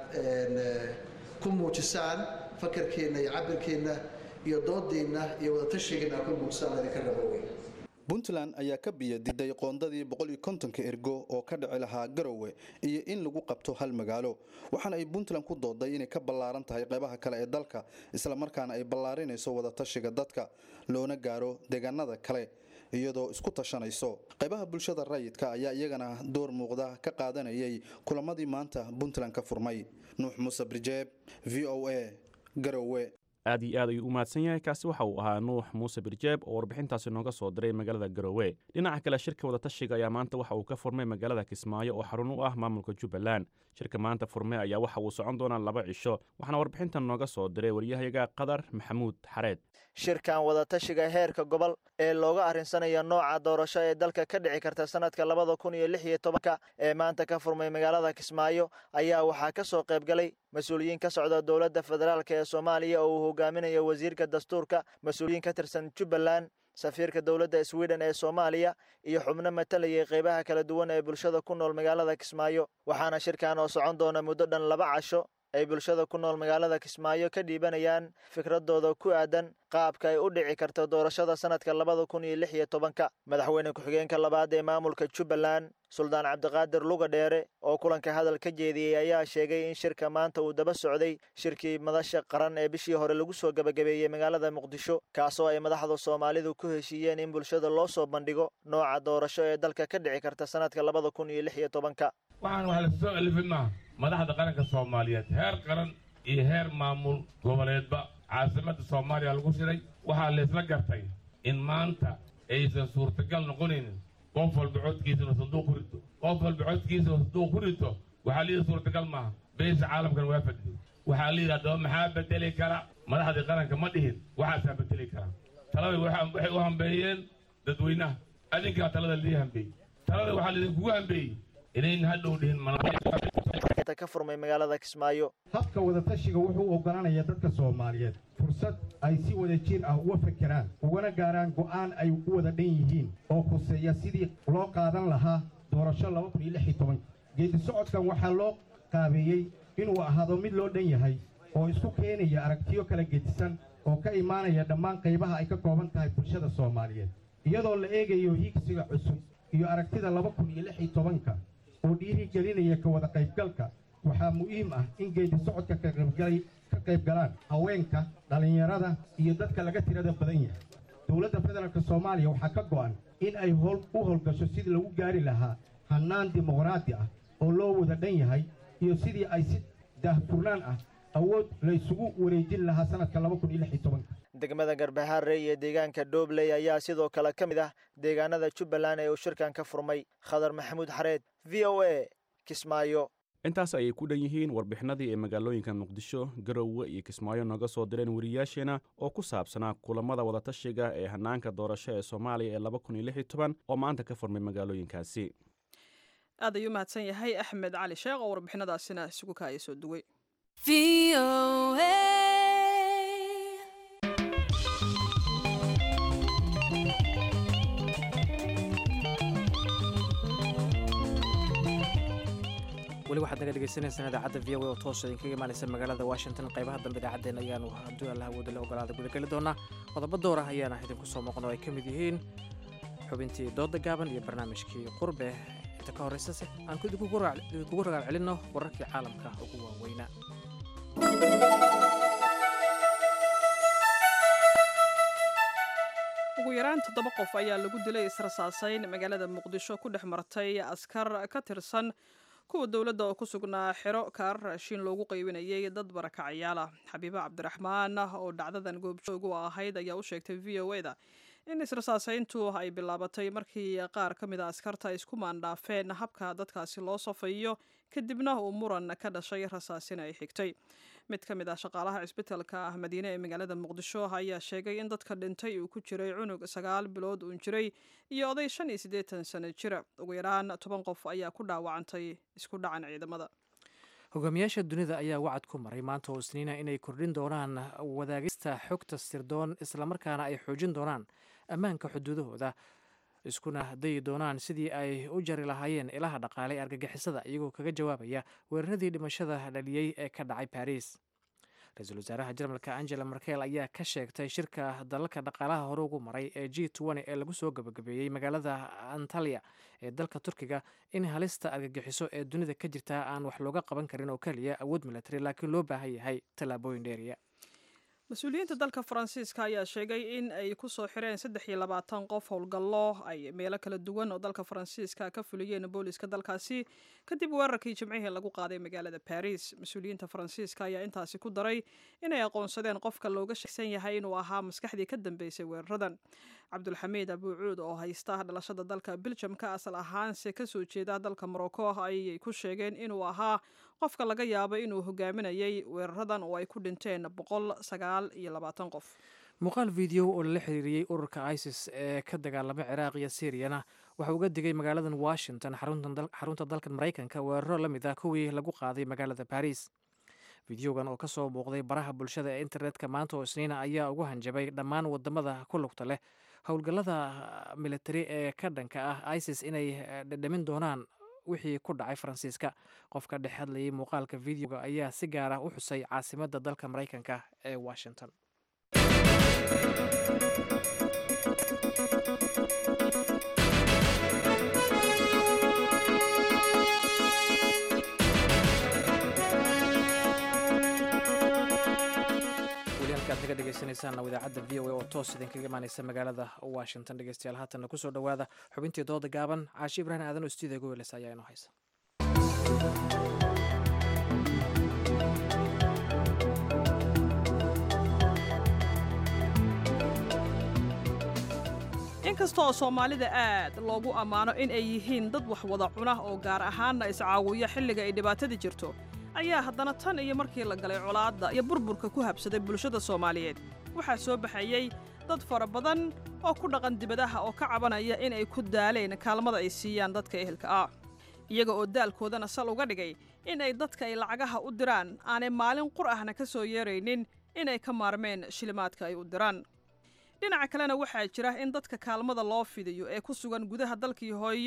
ku muujisaan fakarkeenna iyo cabirkeenna iyo doodiinna iyo wadatashigiinna aad ku muujisaan idinka rabo wey puntland ayaa ka biyo diday qoondadii boqol iyo kontonka ergo oo ka dhici lahaa garowe iyo in lagu qabto hal magaalo waxaana ay puntland ku dooday inay ka ballaaran tahay qaybaha kale ee dalka islamarkaana ay ballaarinayso wadatashiga dadka loona gaaro deegaanada kale iyadoo isku tashanayso qaybaha bulshada rayidka ayaa iyagana door muuqda ka qaadanayay kulamadii maanta puntland ka furmay nuux muuse brijeeb v o a garowe aad iyo aad ayuu u mahadsan yahay kaasi waxa uu ahaa nuux muuse birjeeb oo warbixintaasi nooga soo diray magaalada garowe dhinaca kale shirka wadatashiga ayaa maanta waxa uu ka furmay magaalada kismaayo oo xarun u ah maamulka jubbaland shirka maanta furmay ayaa waxa uu socon doonaa laba cisho waxaana warbixintan nooga soo diray waryahayaga qadar maxamuud xareed shirkan wadatashiga heerka gobol ee looga arrinsanaya nooca doorasho ee dalka ka dhici karta sanadka labada kun iyo lix iyo tobanka ee maanta ka furmay magaalada kismaayo ayaa waxaa ka soo qayb galay mas-uuliyiin ka socda dowladda federaalk ee soomaaliya oo uu hogaaminayo wasiirka dastuurka mas-uuliyiin ka tirsan jubbaland safiirka dowladda sweden ee soomaaliya iyo xubno matalayay qaybaha kala duwan ee bulshada ku nool magaalada kismaayo waxaana shirkan oo socon doona muddo dhan laba casho ay bulshada ku nool magaalada kismaayo ka dhiibanayaan fikradooda ku aadan qaabka ay u dhici karto doorashada sanadka labada kun iyo lix iyo tobanka madaxweyne ku-xigeenka labaad ee maamulka jubbaland suldaan cabdiqaadir luga dheere oo kulanka hadal ka jeediyey ayaa sheegay in shirka maanta uu daba socday shirkii madasha qaran ee bishii hore lagu soo gebagabeeyey magaalada muqdisho kaasoo ay madaxda soomaalidu ku heshiiyeen in bulshada loo soo bandhigo nooca doorasho ee dalka ka dhici karta sanadka labada kun iyo lix iyo tobanka waxaan wax lasoo alifinaa madaxda qaranka soomaaliyeed heer qaran iyo heer maamul goboleedba caasimadda soomaaliya lagu shiray waxaa laysla gartay in maanta aysan suurtagal noqonaynin qof walba codkiisana sanduuq ku rito qof walba codkiisana sanduuq ku rito waxaa layidhi suurtagal maaha beesha caalamkan waa fadhiday waxaa layidhi haddaba maxaa bedeli kara madaxdii qaranka ma dhihin waxaasaa bedeli kara talada waxay u hambeeyeen dadweynaha adinkaa talada lii hambeeyey talada waxaa laydinkugu hambeeyey inayn hadhow dhihin ka furmay magaalada kismaayo habka wadatashiga wuxuu oggolaanayaa dadka soomaaliyeed fursad ay si wada jir ah uga fekeraan ugana gaaraan go'aan ay u wada dhan yihiin oo khuseeya sidii loo qaadan lahaa doorasho geedi socodkan waxaa loo qaabeeyey inuu ahaado mid loo dhan yahay oo isku keenaya aragtiyo kala gedisan oo ka imaanaya dhammaan qaybaha ay ka kooban tahay bulshada soomaaliyeed iyadoo la eegayo hiigsiga cusub iyo aragtida ka oo dhiirigelinaya ka wada qaybgalka waxaa muhiim ah in geedi socodka ka qayb galaan haweenka dhallinyarada iyo dadka laga tirada badan yahay dowladda federaalk soomaaliya waxaa ka go'an in ay u howlgasho sidii lagu gaari lahaa hannaan dimuqraadi ah oo loo wada dhan yahay iyo sidii ay si daahfurnaan ah awood la isugu wareejin lahaa sanadka degmada garbahaare iyo deegaanka doobley ayaa sidoo kale ka mid ah deegaanada jubbaland ee uu shirkan ka furmay khadar maxamuud xareed v o a kismaayo intaas ayay ku dhan yihiin warbixinadii ee magaalooyinka muqdisho garowe iyo kismaayo nooga soo direen wariyaasheena oo ku saabsanaa kulamada wadatashiga ee hannaanka doorasho ee soomaaliya ee oo maanta ka furmay magaalooyinkaasi aad ayuu mahadsan yahay axmed cali sheekh oo warbixinadaasina isugu kaaya soo duway weli waxaad naga dhegaysanaysaan idaacadda v o a oo toosa idinkaga imaanaysa magaalada washington qaybaha dambe idaacaddeen ayaanu hadduu allah awooda la ogolaada gudageli doonaa qodobo door ah ayaana idinku soo muuqan oo ay ka mid yihiin xubintii dooda gaaban iyo barnaamijkii qurbe inta ka horraysase aan idinkugu ragaal celinno wararkii caalamka ugu waaweynaa ugu yaraan toddoba qof ayaa lagu dilay israsaasayn magaalada muqdisho ku dhex martay askar ka tirsan kuwa dowladda oo ku sugnaa xero kaarar raashiin loogu qaybinayay dad barakacayaal ah xabiibo cabdiraxmaan oo dhacdadan goobjoog u ahayd ayaa u sheegtay v o eda in israsaasayntu ay bilaabatay markii qaar ka mid a askarta isku maandhaafeen habka dadkaasi loo safayo kadibna uu muran ka dhashay rasaasin ay xigtay mid ka mid ah shaqaalaha cisbitalka ah madiine ee magaalada muqdisho ayaa sheegay in dadka dhintay uu ku jiray cunug sagaal bilood uun jiray iyo oday shan iyo siddeetan sano jira ugu yaraan toban qof ayaa ku dhaawacantay isku dhacan ciidamada hogaamiyaasha dunida ayaa wacad ku maray maanta oo isniina inay kordhin doonaan wadaagista xogta sirdoon islamarkaana ay xoojin doonaan ammaanka xuduudahooda iskuna dayi doonaan sidii ay u jari lahaayeen ilaha dhaqaale ee argagixisada iyagoo kaga jawaabaya weeraradii dhimashada dhaliyey ee ka dhacay baris ra-iisul wasaaraha jarmalka angela merkel ayaa ka sheegtay shirka dalalka dhaqaalaha hore ugu maray ee g ee lagu soo gabagabeeyey magaalada antalya ee dalka turkiga in halista argagixiso ee dunida ka jirta aan wax looga qaban karin oo keliya awood milatari laakiin loo baahan yahay tallaabooyin dheeriya mas-uuliyiinta dalka faransiiska ayaa sheegay in ay ku soo xireen saddex iyo labaatan qof howlgallo ay meelo kala duwan oo dalka faransiiska ka fuliyeen booliiska dalkaasi kadib weerarkii jimcihii lagu qaaday magaalada baris mas-uuliyiinta faransiiska ayaa intaasi ku daray inay aqoonsadeen qofka looga sheegsan yahay inuu ahaa maskaxdii ka dambeysay weeraradan cabdulxamiid abuucuud oo haysta dhalashada dalka biljamka asal ahaanse kasoo jeeda dalka morocco ayay ku sheegeen inuu ahaa qofka laga yaabo inuu hogaaminayay weeraradan oo ay ku dhinteen boqol sagaal iyo labaatan qof muuqaal video oo lala xiriiriyey ururka isis ee ka dagaalama ciraaq iyo syiriyana waxa uga digay magaaladan washington xarunta dalkan maraykanka weeraro la mid ah kuwii lagu qaaday magaalada baris fideogan oo ka soo muuqday baraha bulshada ee internetka maanta oo isniina ayaa ugu hanjabay dhammaan wadamada ku lugta leh howlgallada militari ee ka dhanka ah isis inay dhadhamin doonaan wixii ku dhacay faransiiska qofka dhex hadlayay muuqaalka videoga ayaa si gaar ah u xusay caasimadda dalka maraykanka ee washington ad naga dhegeysaneysaan idaacadda v o a oo toos idinkaga imaaneysa magaalada washington dhegeystayaal haatanna kusoo dhowaada xubintii dooda gaaban caashi ibraahim aadan oo stuudiga goweles ayaa inoo haysa inkasta oo soomaalida aad loogu ammaano in ay yihiin dad wax wada cuna oo gaar ahaanna iscaawiya xilliga ay dhibaatada jirto ayaa haddana tan iyo markii la galay colaadda iyo burburka ku habsaday bulshada soomaaliyeed waxaa soo baxayey dad fara badan oo ku dhaqan dibadaha oo ka cabanaya in ay ku daaleen kaalmada ay siiyaan dadka ehelka ah iyaga oo daalkoodana sal uga dhigay in ay dadka ay lacagaha u diraan aanay maalin qur ahna ka soo yeeraynin inay ka maarmeen shilimaadka ay u diraan dhinaca kalena waxaa jira in dadka kaalmada loo fidiyo ee ku sugan gudaha dalkii hooyo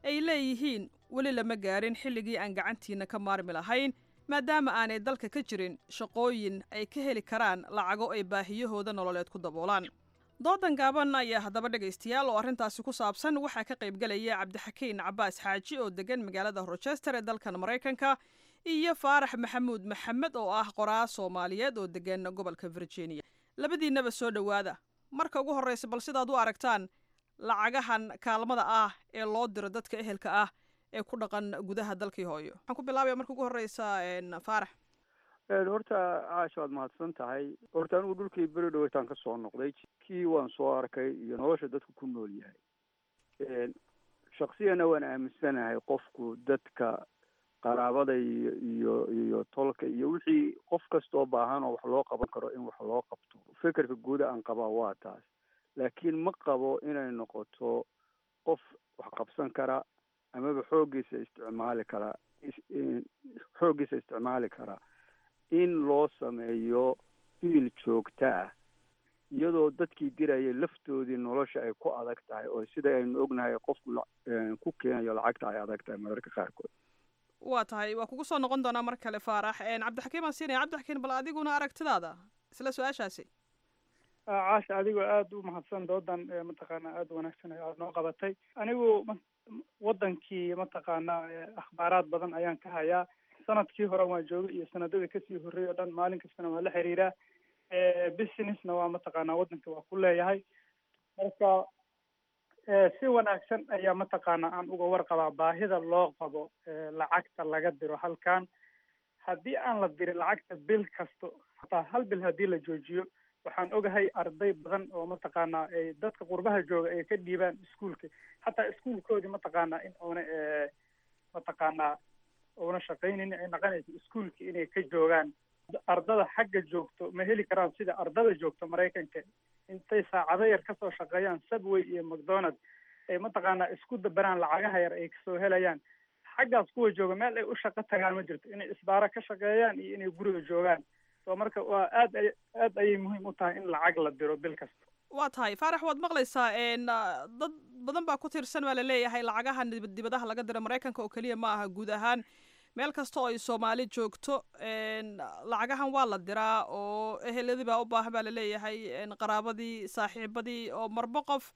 ay leeyihiin weli lama gaarin xilligii aan gacantiinna ka maarmi lahayn maadaama aanay dalka ka jirin shaqooyin ay ka heli karaan lacago ay baahiyahooda nololeed ku daboolaan doodan gaaban ayaa haddaba dhegaystayaal oo arrintaasi ku saabsan waxaa ka qaybgelaya cabdixakiin cabaas xaaji oo degan magaalada rochester ee dalkan maraykanka iyo faarax maxamuud maxamed oo ah qoraa soomaaliyeed oo degan gobolka virginia labadiinnaba soo dhowaada marka ugu horreysa bal sidaad u aragtaan lacagahan kaalmada ah ee loo diro dadka ehelka ah ee ku dhaqan gudaha dalkii hooyo waxaan ku bilaabaya marka ugu horreysa faarax horta caasha waad mahadsan tahay horta anigu dhulkii beri dhaweytaan ka soo noqday kii waan soo arkay iyo nolosha dadku ku nool yahay shaksiyana waan aaminsanahay qofku dadka qaraabada iyo iyo iyo tolka iyo wixii qof kastoo baahan oo wax loo qaban karo in wax loo qabto fikirka guuda aan qabaa waa taas laakiin ma qabo inay noqoto qof wax qabsan kara amaba xooggiisa isticmaali kara xooggiisa isticmaali kara in loo sameeyo fiil joogta ah iyadoo dadkii dirayay laftoodii nolosha ay ku adag tahay oo sida aynu ognahay qofku ku keenayo lacagta ay adag tahay mararka qaarkood waa tahay waa kugu soo noqon doonaa mar kale faarax cabdixakiim aan siinaya cabdixakiim bal adiguna aragtidaada isla su-aashaasi caasha adigoo aada u mahadsan doodan mataqaana aada wanaagsan aad noo qabatay anigu wadankii mataqaana akhbaaraad badan ayaan ka hayaa sanadkii hore waan joogay iyo sanadadii kasii horreeyay o dhan maalin kastana waa la xiriiraa businessna waa mataqaana wadanka waa ku leeyahay marka si wanaagsan ayaa mataqaana aan uga warqabaa baahida loo qabo lacagta laga diro halkan haddii aan la dirin lacagta bil kasto hataa hal bil haddii la joojiyo waxaan ogahay arday badan oo mataqaana dadka qurbaha jooga ay ka dhiibaan iskuolka hataa iskuolkoodii mataqaana in oona mataqaana oona shaqaynin ay naqanayso iskuolka inay ka joogaan ardada xagga joogto ma heli karaan sida ardada joogto maraykanka intay saacado yar kasoo shaqeeyaan subway iyo macdonald ay mataqaana isku dabaraan lacagaha yar ay kasoo helayaan xaggaas kuwa jooga meel ay u shaqo tagaan ma jirto inay isbaaro ka shaqeeyaan iyo inay guriga joogaan so marka waa aad ay aad ayay muhiim u tahay in lacag la diro bil kasta waa tahay faarax waad maqlaysaa dad badan baa ku tiirsan baa laleeyahay lacagaha dibadaha laga diro maraykanka oo keliya ma aha guud ahaan meel kasta oo ay soomaali joogto lacagahan waa la diraa oo eheladii baa u baahan baa laleeyahay qaraabadii saaxiibadii oo marbo qof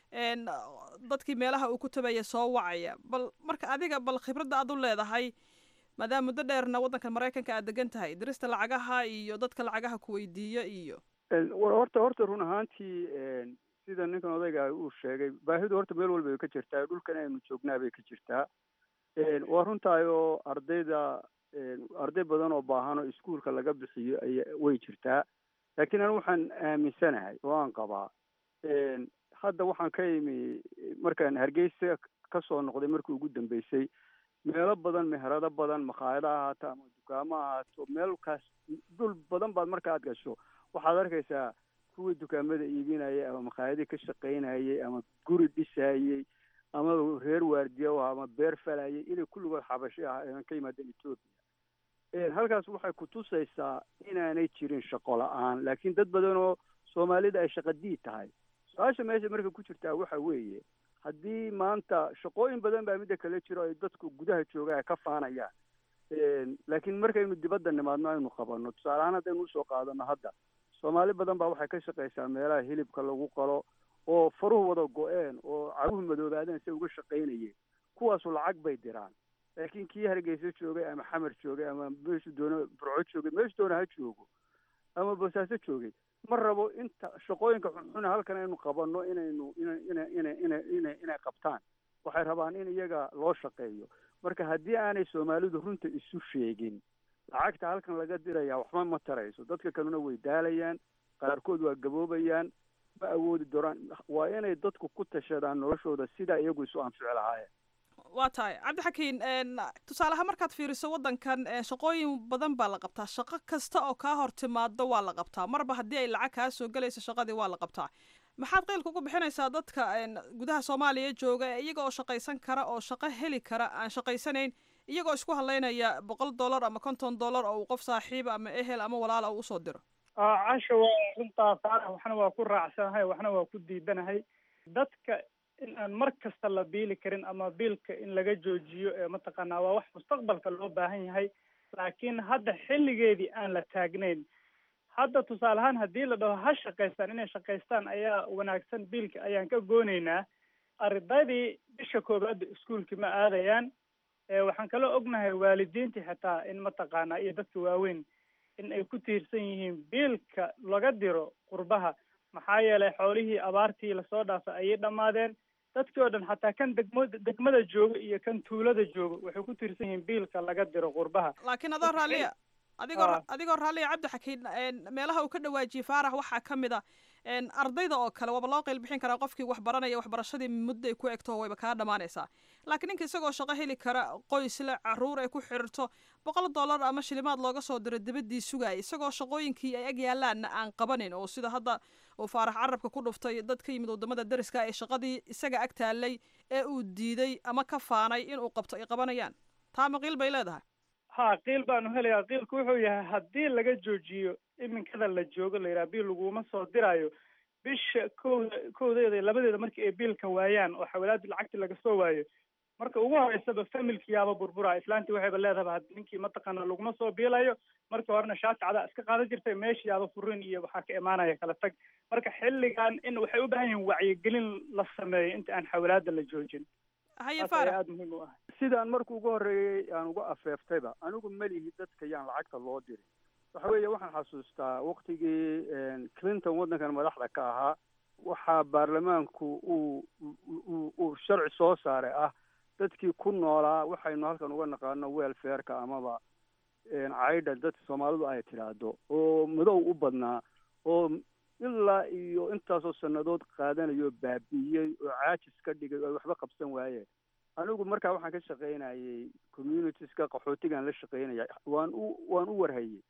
dadkii meelaha uu ku tabaya soo wacaya bal marka adiga bal khibradda aad u leedahay maadaama muddo dheerna waddanka maraykanka aad degan tahay dirista lacagaha iyo dadka lacagaha ku weydiiya iyo horta horta run ahaantii sida ninkan odayga uu sheegay baahidu horta meel walba way ka jirtaa dhulkan aynu joognaa bay ka jirtaa waa runtahay oo ardayda arday badan oo baahan oo iskuolka laga bixiyo ay way jirtaa laakiin anigu waxaan aaminsanahay oo aan qabaa hadda waxaan ka imi markaan hargeysa kasoo noqday markii ugu dambeysay meelo badan meherado badan makhaayado ahaato ama dukaamo ahaato meelkaas dhul badan baad marka aad gasho waxaad arkaysaa kuwii dukaamada iibinayay ama makhaayadii ka shaqaynayay ama guri dhisayey ama reer waardiya ah ama beer falayay inay kulligood xabashi ah aan ka yimaadeen etoobiya halkaas waxay kutusaysaa inaanay jirin shaqo la-aan laakiin dad badan oo soomaalida ay shaqadiid tahay su-aasha meesha marka ku jirtaa waxa weeye haddii maanta shaqooyin badan baa midda kale jiro ay dadku gudaha jooga ay ka faanayaan laakiin markaynu dibadda nimaadno aynu qabanno tusaale ahaan haddaynu usoo qaadano hadda soomaali badan baa waxay ka shaqaysaa meelaha hilibka lagu qalo oo faruhu wada go-een oo caguhu madoobaadeen say uga shaqaynayeen kuwaasu lacag bay diraan laakiin kii hargeysa joogay ama xamar joogay ama meeshu doona burco joogay meeshu doona ha joogo ama boosaaso joogay ma rabo inta shaqooyinka xunxuna halkan aynu qabanno inaynu ina ina ina ina ina inay qabtaan waxay rabaan in iyaga loo shaqeeyo marka haddii aanay soomaalidu runta isu sheegin lacagta halkan laga diraya waxba ma tarayso dadka kalena way daalayaan qaarkood waa gaboobayaan ma awoodi doonaan waa inay dadku ku tashadaan noloshooda sidaa iyagu isu anfici lahaayeen waa tahay cabdixakiin tusaaleahaan markaad fiiriso waddankan shaqooyin badan baa la qabtaa shaqo kasta oo kaa hor timaado waa la qabtaa marba haddii ay lacag kaa soo gelayso shaqadii waa la qabtaa maxaad qiilka ugu bixinaysaa dadka gudaha soomaaliya jooga iyaga oo shaqaysan kara oo shaqo heli kara aan shaqaysanayn iyagoo isku hadlaynaya boqol dollar ama konton dollar oo uu qof saaxiiba ama ehel ama walaala uu usoo diro casha waa runtaa faarax waxna waa ku raacsanahay waxna waa ku diidanahay dadka in aan mar kasta la biili karin ama biilka in laga joojiyo ee mataqaanaa waa wax mustaqbalka loo baahan yahay laakiin hadda xilligeedii aan la taagnayn hadda tusaale ahaan haddii la dhaho ha shaqaystaan inay shaqaystaan ayaa wanaagsan biilka ayaan ka goonaynaa ardaydii bisha koowaadda iskuolkii ma aadayaan waxaan kaloo ognahay waalidiintii xitaa in mataqaanaa iyo dadka waaweyn in ay ku tiirsan yihiin biilka laga diro qurbaha maxaa yeelay xoolihii abaartii lasoo dhaafay ayay dhammaadeen dadkii oo dhan xataa kan degmo degmada jooga iyo kan tuulada jooga waxay ku tiirsan yihiin biilka laga diro qurbaha laakiin adoo raalliya adigoo adigoo raalliya cabdi xakiin meelaha uu ka dhawaajiyey faarax waxaa ka mid a ardayda oo kale waaba loo qeyl bixin karaa qofkii wax baranaya waxbarashadii muddo ay ku egto wayba kaa dhammaanaysaa laakiin ninka isagoo shaqo heli kara qoysle caruur ay ku xidhiirto boqol dollar ama shilimaad looga soo diro dibadii sugaaya isagoo shaqooyinkii ay ag yaalaanna aan qabanin oo sida hadda uu faarax carabka ku dhuftay dad ka yimid wadamada dariska ee shaqadii isaga ag taallay ee uu diiday ama ka faanay inuu qabto ay qabanayaan taa ma qiil bay leedahay ha qiil baanu helayaa qiilku wuxuu yahay haddii laga joojiyo iminkada la joogo la yidhaha biil laguma soo diraayo bisha kowda kowdeeda labadeeda markii ay biilka waayaan oo xawalaadii lacagtii laga soo waayo marka ugu horeysaba familki yaaba burbura islaantii waxayba leedahaba had ninkii mataqaana laguma soo biilayo markii horena shaati cadaa iska qaadan jirtay meeshii yaaba furin iyo waxaa ka imaanaya kala tag marka xilligan in waxay u baahan yihiin wacyigelin la sameeyo inta aan xawalaada la joojin haye Taas faarax ayaa aada muhiim u ah sidaan markii ugu horreeyey aan uga afeeftayba anigu melihi dadka yaan lacagta loo dirin waxa weeye waxaan xasuustaa waktigii clinton waddankan madaxda ka ahaa waxaa baarlamaanku uu uu uu sharci soo saaray ah dadkii ku noolaa waxaynu halkan uga naqaano welfareka amaba caydha dadka soomaalidu ay tidhaahdo oo madow u badnaa oo ilaa iyo intaasoo sannadood qaadanayo baabi'iyey oo caajis ka dhigay oo waxba qabsan waayeen anigu markaa waxaan ka shaqaynayay communitieska qaxootigaan la shaqaynaya waan u waan u warhayey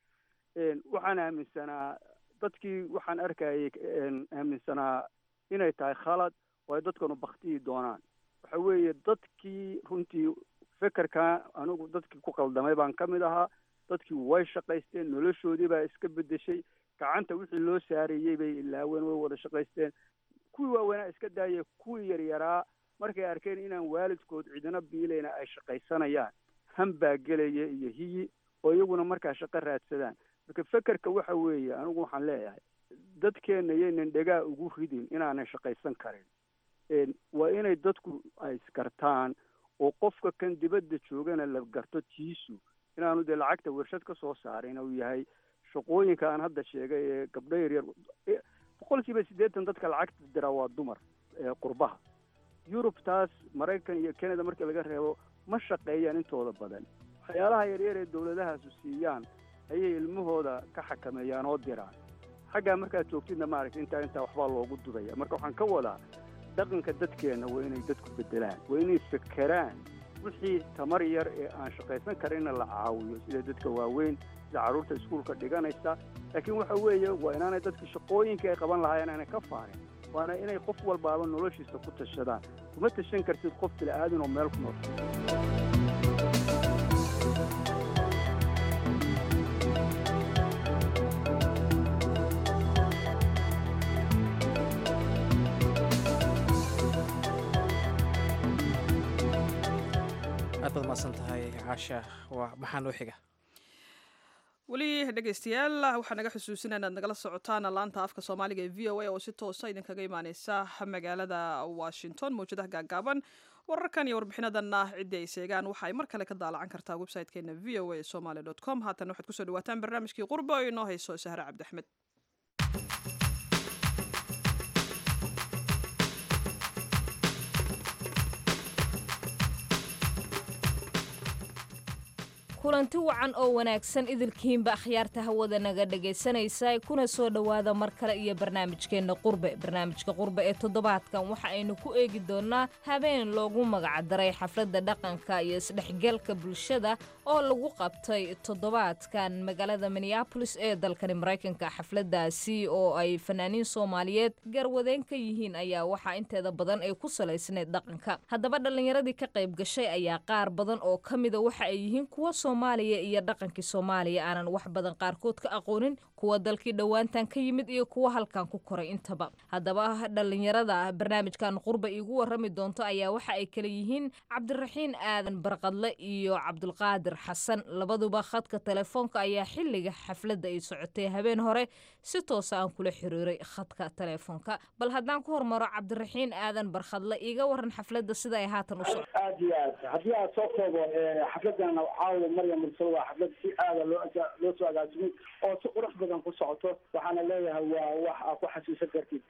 waxaan aaminsanaa dadkii waxaan arkayay aaminsanaa inay tahay khalad oo ay dadkanu baktiyi doonaan waxa weeye dadkii runtii fekerka anigu dadkii ku qaldamay baan ka mid ahaa dadkii way shaqaysteen noloshoodii baa iska bedeshay gacanta wixii loo saareeyey bay ilaaween way wada shaqaysteen kuwii waaweynaa iska daayay kuwii yaryaraa markay arkeen inaan waalidkood cidina biilayna ay shaqaysanayaan han baa gelaya iyo hiyi oo iyaguna markaa shaqo raadsadaan marka fekerka waxa weeye anigu waxaan leeyahay dadkeenna yaynan dhegaa ugu ridin inaanan shaqaysan karin waa inay dadku ay isgartaan oo qofka kan dibadda joogana la garto tiisu inaanu dee lacagta warshad ka soo saarin uu yahay shaqooyinka aan hadda sheegay ee gabdho yaryar boqol kiiba siddeetan dadka lacagta diraa waa dumar qurbaha yurub taas maraykan iyo canada markii laga reebo ma shaqeeyaan intooda badan waxyaalaha yaryar ee dawladahaasu siiyaan ayay ilmahooda ka xakameeyaan oo diraan xaggaa markaad joogtidna maaragta intaa intaa waxbaa loogu dudaya marka waxaan ka wadaa dhaqanka dadkeenna waa inay dadku bedelaan waa inay fekeraan wixii tamar yar ee aan shaqaysan karinna la caawiyo sida dadka waaweyn sida carruurta iskuulka dhiganaysa laakiin waxa weeye waa inaanay dadka shaqooyinka ay qaban lahaayeen aanay ka faarin waana inay qof walbaaba noloshiisa ku tashadaan kuma tashan kartid qof bila'aadin oo meel ku nool aad baad mahadsan tahay caasha waa maxaa noo xiga weli dhegeystayaal waxaa naga xusuusina inaad nagala socotaan laanta afka soomaaliga ee v o a oo si toosa idinkaga imaaneysa magaalada washington mawjadaha gaagaaban wararkan iyo warbixinadanna ciddii ay seegaan waxa ay mar kale ka daalacan kartaa website-keena v o a somaly dot com haatan waxaad kusoo dhawaataan barnaamijkii qurba oo inoo hayso sahre cabdiaxmed kulanti wacan oo wanaagsan idilkiinba akhyaarta hawada naga dhegaysanaysa kuna soo dhowaada mar kale iyo barnaamijkeenna qurbe barnaamijka qurbe ee toddobaadkan waxa aynu ku eegi doonnaa habeen loogu magacdaray xafladda dhaqanka iyo isdhexgalka bulshada oo lagu qabtay toddobaadkan magaalada minneabolis ee dalkani maraykanka xafladdaasi oo ay fanaaniin soomaaliyeed garwadeen ka yihiin ayaa waxaa inteeda badan ay ku salaysneed dhaqanka haddaba dhallinyaradii ka qayb gashay ayaa qaar badan oo ka mida waxa ay yihiin kuwa soomaaliya iyo dhaqankii soomaaliya aanan wax badan qaarkood ka aqoonin kuwa dalkii dhowaantan ka yimid iyo kuwa halkan ku koray intaba haddaba dhallinyarada barnaamijkan qurba iigu warrami doonto ayaa waxa ay kala yihiin cabdiraxiin aadan barqadle iyo cabdulqaadir xasan labaduba khadka telefoonka ayaa xilliga xafladda ay socotay habeen hore si toosa aan kula xiriiray khadka telefoonka bal haddaan ku hormaro cabdiraxiin aadan barkhadle iiga waran xafladda sida ay haatan u soco aad iyo aad haddii aad soo koobo xafladan caawa maryam mursal waa xaflad si aada loo loo soo agaasimay oo si qurux badan ku socoto waxaana leeyahay waa wax aa ku xasuusan kartid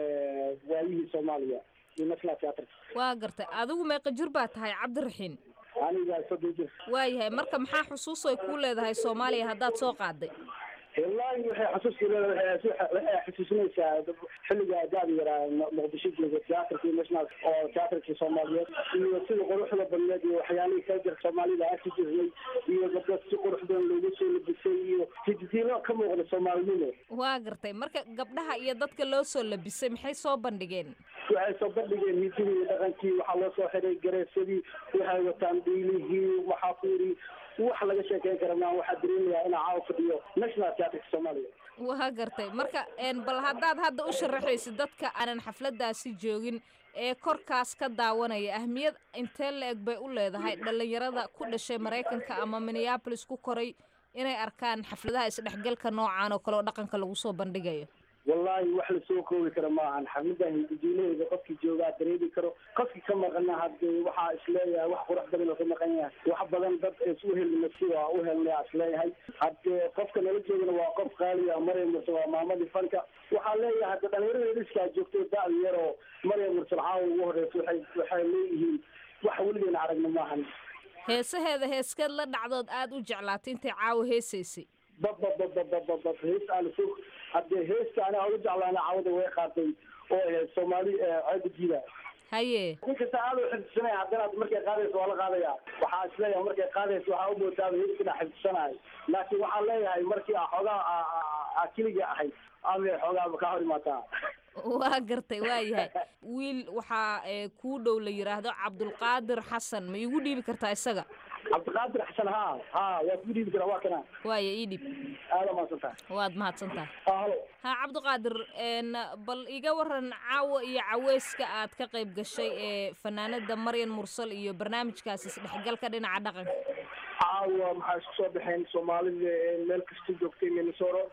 waayihii soomaaliya iyo national theatre waa gartay adigu meeqa jir baa tahay cabdiraxiin aniga soddon jir waayahay marka maxaa xusuus ay kuu leedahay soomaaliya haddaad soo qaaday wallaahi waxay xasuuski leedahay waxay xasuusinaysaa xilliga daadi yaraa muqdisho jooga teatrkii national oo teatrkii soomaaliyeed iyo sida quruxda badneed iyo waxyaalihii kala jira soomaalida arki jirnay iyo gabdho si qurux badan loogu soo labisay iyo hididiilo ka muuqda soomaalinimo waa gartay marka gabdhaha iyo dadka loo soo labisay maxay soo bandhigeen waxay soo bandhigeen hididii iyo dhaqankii waxaa loo soo xiray gareesadii waxay wataan dhiilihii waxaa ku yidhi wax laga sheekeyn kara maa waxaa dareemayaa inaa caawa fadhiyo national theatrka soomaaliya waa gartay marka bal haddaad hadda u sharaxaysid dadka aanan xafladaasi joogin ee korkaas ka daawanaya ahmiyad intee la eg bay u leedahay dhallinyarada ku dhashay maraykanka ama minneabolis ku koray inay arkaan xafladaha isdhexgalka noocan oo kale oo dhaqanka lagu soo bandhigayo wallaahi wax lasoo koobi karo maahan xafladan hididiilaheeda qofkii joogaa dareemi karo qofkii ka maqana hadee waxaa isleeyahay wax qurux badan oo ka maqan yahay wax badan dad isu helna si waa u helnay isleeyahay hadee qofka nala joogana waa qof qaaliya maryam mursal waa maamadii fanka waxaa leeyahay hadda dhalinyarada dhiskaa joogto da-da yar oo maryam mursal caawa ugu horeysa waxay waxay leeyihiin wax weligeena aragna maahan heesaheeda heeskeed la dhacdood aada u jeclaatay intay caawa heesaysay babababababab hees aan soo haddee heesta aniga ugu jeclaana caawada way qaatay oo ahayd soomaali ceebadiida haye nin kasta aada u xifdisanaya haddana markay qaadayso waa la qaadaya waxaa isleeyahay markay qaadayso waxaa u moodaaba heeskina xifdisanahay laakiin waxaan leeyahay markii a xoogaa a keliga ahayd ama xoogaa ka hor imaataa waa gartay waa yahay wiil waxaa kuu dhow la yidhaahdo cabdulqaadir xasan ma iigu dhiibi kartaa isaga cabdiqaadir xasan ha ha waa ku dhiibi karaa waa kana waaya ii dhib aada mahadsantaha waad mahadsantaha halo ha cabdiqaadir bal iga waran caawa iyo caweyska aad ka qayb gashay ee fanaanada maryan mursal iyo barnaamijkaas isdhexgalka dhinaca dhaqanka caawa maxaa isku soo baxeen soomaalida meel kasta joogtay minnesota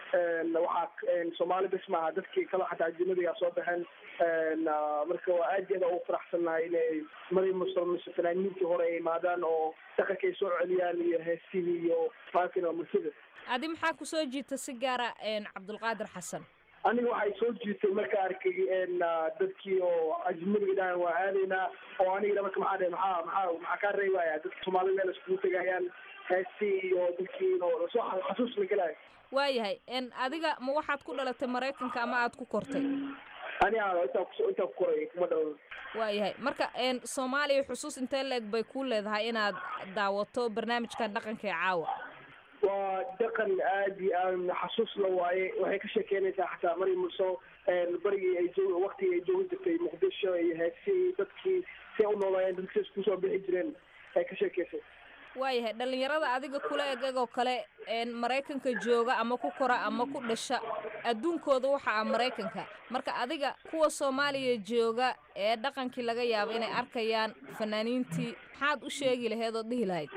waxaa soomaali bes maaha dadkii kale xataa ajinadigaa soo baxeen marka waa aad iyada ugu faraxsannahay inay maryam mursal mise fanaaniintii hore ay imaadaan oo dhaqankay soo celiyaan iyo heesihii iyo faakina mursada adi maxaa kusoo jiita si gaara cabdulqaadir xasan aniga waxay soo jiitay marka arkay dadkii oo ajnadiga dhahan waa aadaynaa oo anigana marka maxaa dhahay maxaa maxaa maxaa kaa reebaya dadka soomaalida meel iskugu tegayaan heestii iyo dadkii oo lasoo xasuus la gelayo waayahay adiga ma waxaad ku dhalatay maraykanka ama aad ku kortay aniga intaa intaa ku koray kuma dhalan waayahay marka soomaaliya xusuus intee la-eg bay ku leedahay inaad daawato barnaamijkan dhaqanka ee caawa waa dhaqan aad iyo aad xasuus la waaye waxay ka sheekeynaysaa xataa mari murso barigii ay joog waktigii ay joogi jirtay muqdisho iyo heesii dadkii si u noolaayeen dadkii isku soo bixi jireen ay ka sheekeysay waayahay dhallinyarada adiga kula eg egoo kale maraykanka jooga ama ku kora ama ku dhasha adduunkooda waxa ah maraykanka marka adiga kuwa soomaaliya jooga ee dhaqankii laga yaabo inay arkayaan fanaaniintii maxaad u sheegi laheed oo dhihi lahayd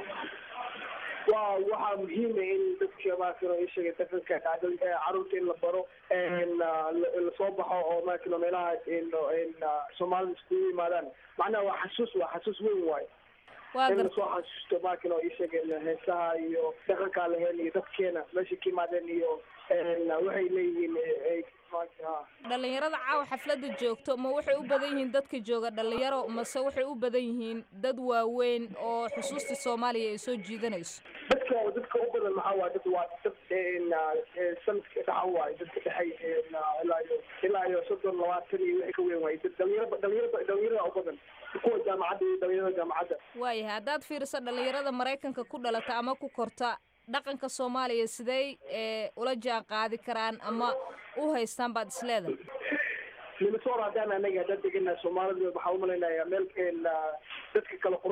waa waxaa muhiima in dadka maakano ay sheegay dhaqanka caruurta in la baro lasoo baxo oo maakano meelaha soomaalida iskugu yimaadaan macnaha waa xasuus waa xasuus weyn waayo in lasoo xasuusto maakano ay sheegeen heesaha iyo dhaqankaa laheen iyo dadkeena meesha ka yimaadeen iyo waxay leeyihiin dhallinyarada caawa xafladda joogto ma waxay u badan yihiin dadka jooga dhallinyaro mase waxay u badan yihiin dad waaweyn oo xusuustii soomaaliya ay soo jiidanayso dadka dadka u badan maxaa waay dad waa dad sanadka dhaxa waay dadka dhexay ilaa iyo ilaa iyo soddon labaatan iyo wixii ka weyn waay dad dhalinyaro dhalinyaro dhalinyarada u badan kuwa jaamacadda iyo dhalinyarada jaamacadda waayahay haddaad fiiriso dhallinyarada maraykanka ku dhalata ama ku korta dhaqanka soomaaliya sidey ula jaan qaadi karaan ama u haystaan baad isleedahay minnesota haddaan anaga haddaan degana soomaalida waxaa umalaynaya meel dadka kale qurba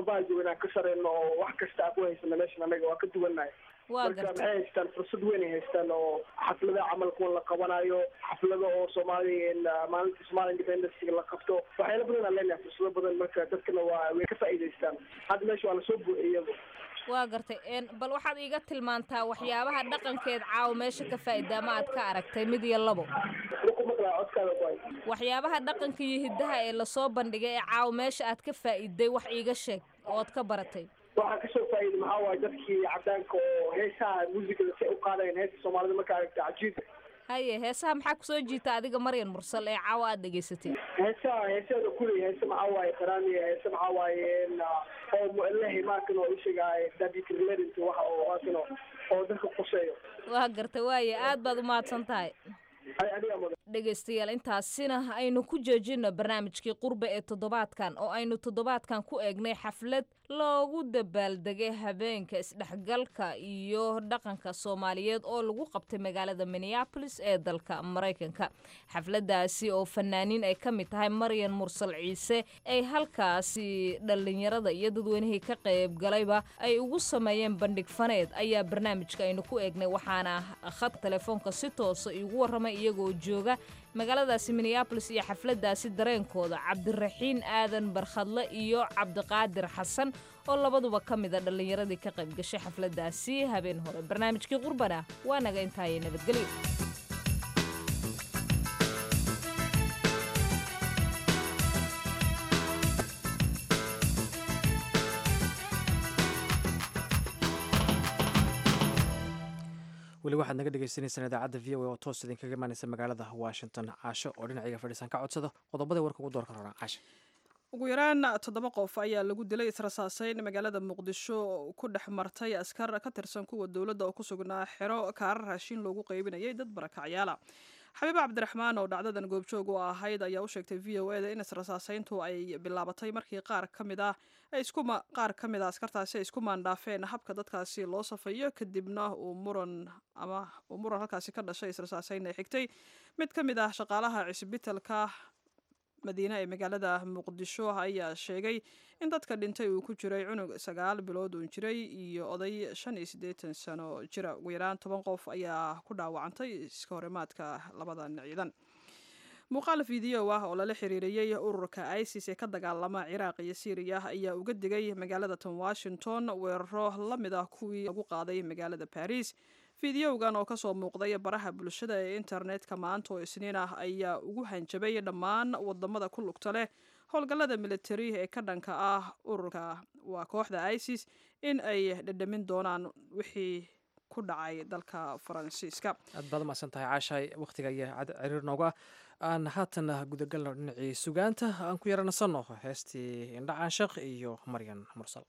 qurbaha jooga inaan ka sareyno oo wax kasta aan ku haysano meeshan anaga waa ka duwannahay Waa marka gartay. maxay haystaan fursad weyn ay haystaan oo xafladaha camal kuwan la qabanayo xaflado oo soomaaliya in, ah, maalinta somalia independence la qabto waxyaala badan aan leenahay fursado badan marka dadkana waa way ka faa'iidaystaan hadda meesha waa lasoo buuxiyay waa gartay een, bal waxaad iiga tilmaantaa waxyaabaha dhaqankeed caawa meesha ka faa'iida ama aad ka aragtay mid iyo labo waxyaabaha dhaqanka iyo hiddaha ee lasoo bandhigay ee caawa meesha aad ka faa'iiday wax iiga sheeg ood ka baratay waxaa kasoo faa'iiday maxaa waaye dadkii cadaanka oo heesaha muusikada si ay u qaadayeen heesta soomaalida marka aragta cajiibka haye heesaha maxaa kusoo jiita adiga maryan mursal ee caawa aad dhegaysatay heesaha heesaheeda kuley heese maxaa waaye qaraamiya heese maxaa waaye in, ah, oo mu'alahi maakan oo isheegaaye david related waxa oo maakan oo oo dadka quseeyo waa gartay waaye aad baad u mahadsan tahay ay adiga mudan dhegaystayaal intaasina aynu ku joojino barnaamijkii qurbe ee toddobaadkan oo aynu toddobaadkan ku eegnay xaflad loogu dabaaldegay habeenka isdhexgalka iyo dhaqanka soomaaliyeed oo lagu qabtay magaalada minneapolis ee dalka maraykanka xafladaasi oo fanaaniin ay ka mid tahay maryan mursal ciise ay halkaasi dhallinyarada iyo dadweynihii ka qaybgalayba ay ugu sameeyeen bandhig faneed ayaa barnaamijka aynu ku eegnay waxaana khadka telefoonka si toosa iigu warramay iyagoo jooga magaaladaasi minneabolis iyo xafladaasi dareenkooda cabdiraxiin aadan barkhadle iyo cabdiqaadir xasan oo labaduba ka mida dhallinyaradii ka qayb gashay xafladaasi habeen hore barnaamijkii qurbana waa naga intaayay nabadgelyo weli waxaad naga dhegeysaneysaan idaacadda v o a oo toos idinkaga imaaneysa magaalada washington caasho oo dhinacayga fadhiisan ka codsado qodobada warka ugu doorka rabaa caasha ugu yaraan toddoba qof ayaa lagu dilay israsaaseyn magaalada muqdisho oo ku dhex martay askar ka tirsan kuwa dowladda oo ku sugnaa xero kaarar raashin loogu qaybinayay dad barakacyaala xabiiba cabdiraxmaan oo dhacdadan goobjoog u ahayd ayaa u sheegtay v o eda in israsaaseyntu ay bilaabatay markii qaar ka mid ah ay isku ma- qaar ka mid a askartaasi ay isku maandhaafeen habka dadkaasi loo safayo kadibna uu muran ama uu muran halkaasi ka dhashay israsaaseyn ay xigtay mid ka mid ah shaqaalaha cisbitalka madiine ee magaalada muqdisho ayaa sheegay in dadka dhintay uu ku jiray cunug sagaal bilood uun jiray iyo oday shan iyo siddeetan sano jira ugu yaraan toban qof ayaa ku dhaawacantay iska horimaadka labadan ciidan muuqaal fiideo ah oo lala xiriiriyey ururka isis ee ka dagaalama ciraaq iyo syriya ayaa uga digay magaalada tan washington weeraro la mid ah kuwii lagu qaaday magaalada baris fideogan oo kasoo muuqday baraha bulshada ee internetka maanta oo isniin ah ayaa ugu hanjabay dhammaan wadamada ku lugta leh howlgallada militari ee ka dhanka ah ururka waa kooxda isis in ay dhadhamin doonaan wixii ku dhacay dalka faransiiska aad baad umahadsan tahay caashay wakhtiga ayaa cad ciriir nooga ah aan haatan gudagalno dhinacii sugaanta aan ku yaranasanno heestii indhacaan shaq iyo maryan mursal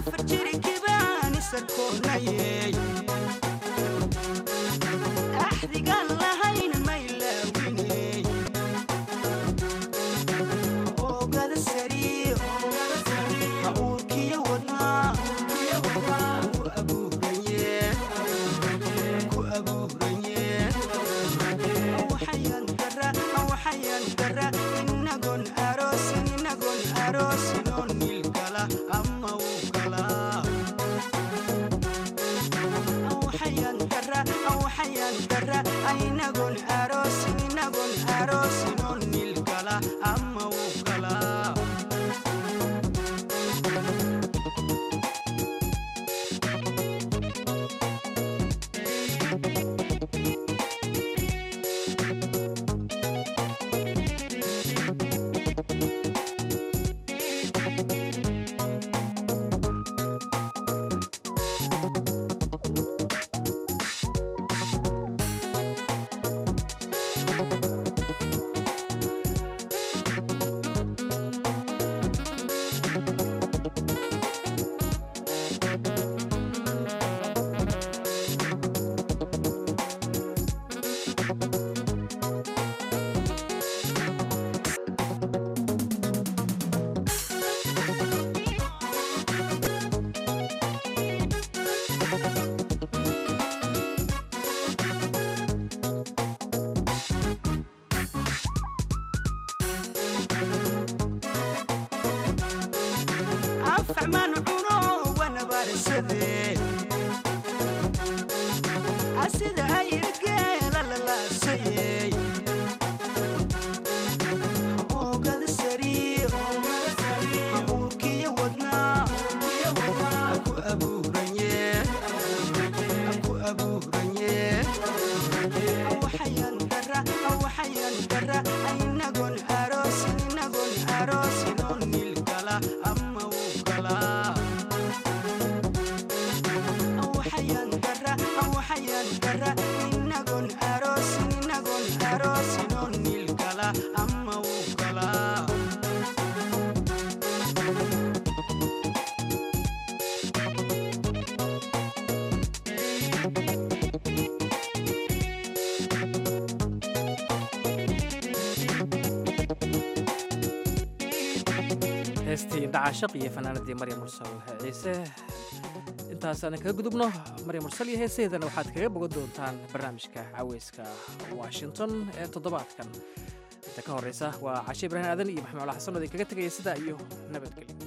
afar jirikibaan isarkoonayey axdigaan lahayn maylaawiney oogada sariir ha uurkiyo wadnaa ku abuuranye ku abuuranye waxayan dara waxayan dara inagon aroosin inagon aroosin oo niil gala ama uu galaa waxayan dara waxayan dara inagon aroosin inagon aroosin oo niil gala ama uu galaa afacmaan cuno wanabarsade asida ayirgeela lalaasayey oogada sariir uurkiyo wadnaa ku abuuranye ku abuuranye waxayan dara waxayan dara inagon aroosin inagon aroosin oo niil gala ama uu galaa waxayan dara waxayan dara inagon aroosin inagon aroosin oo niil gala ama uu galaa heestii indhacashaq iyo fanaanadii maryam mursal ciise intaasaan kaga gudubno maryam mursal iyo heesaheedana waxaad kaga bogan doontaan barnaamijka caweyska washington ee toddobaadkan inta ka horeysa waa cashe ibraahim aadan iyo maxamed cala xasan oo idinkaga tegaya sidaa iyo nabadgelyo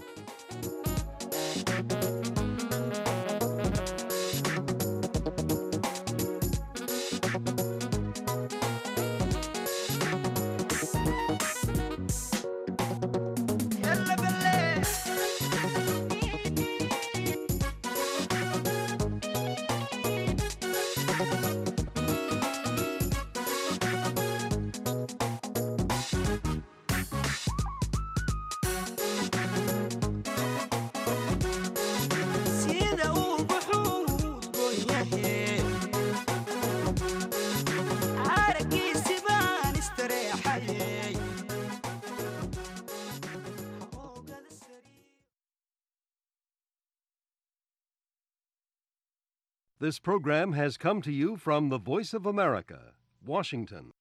sida uu buxuu udgoon yahe aragiisi baan istareexayey This program has come to you from the Voice of America, Washington.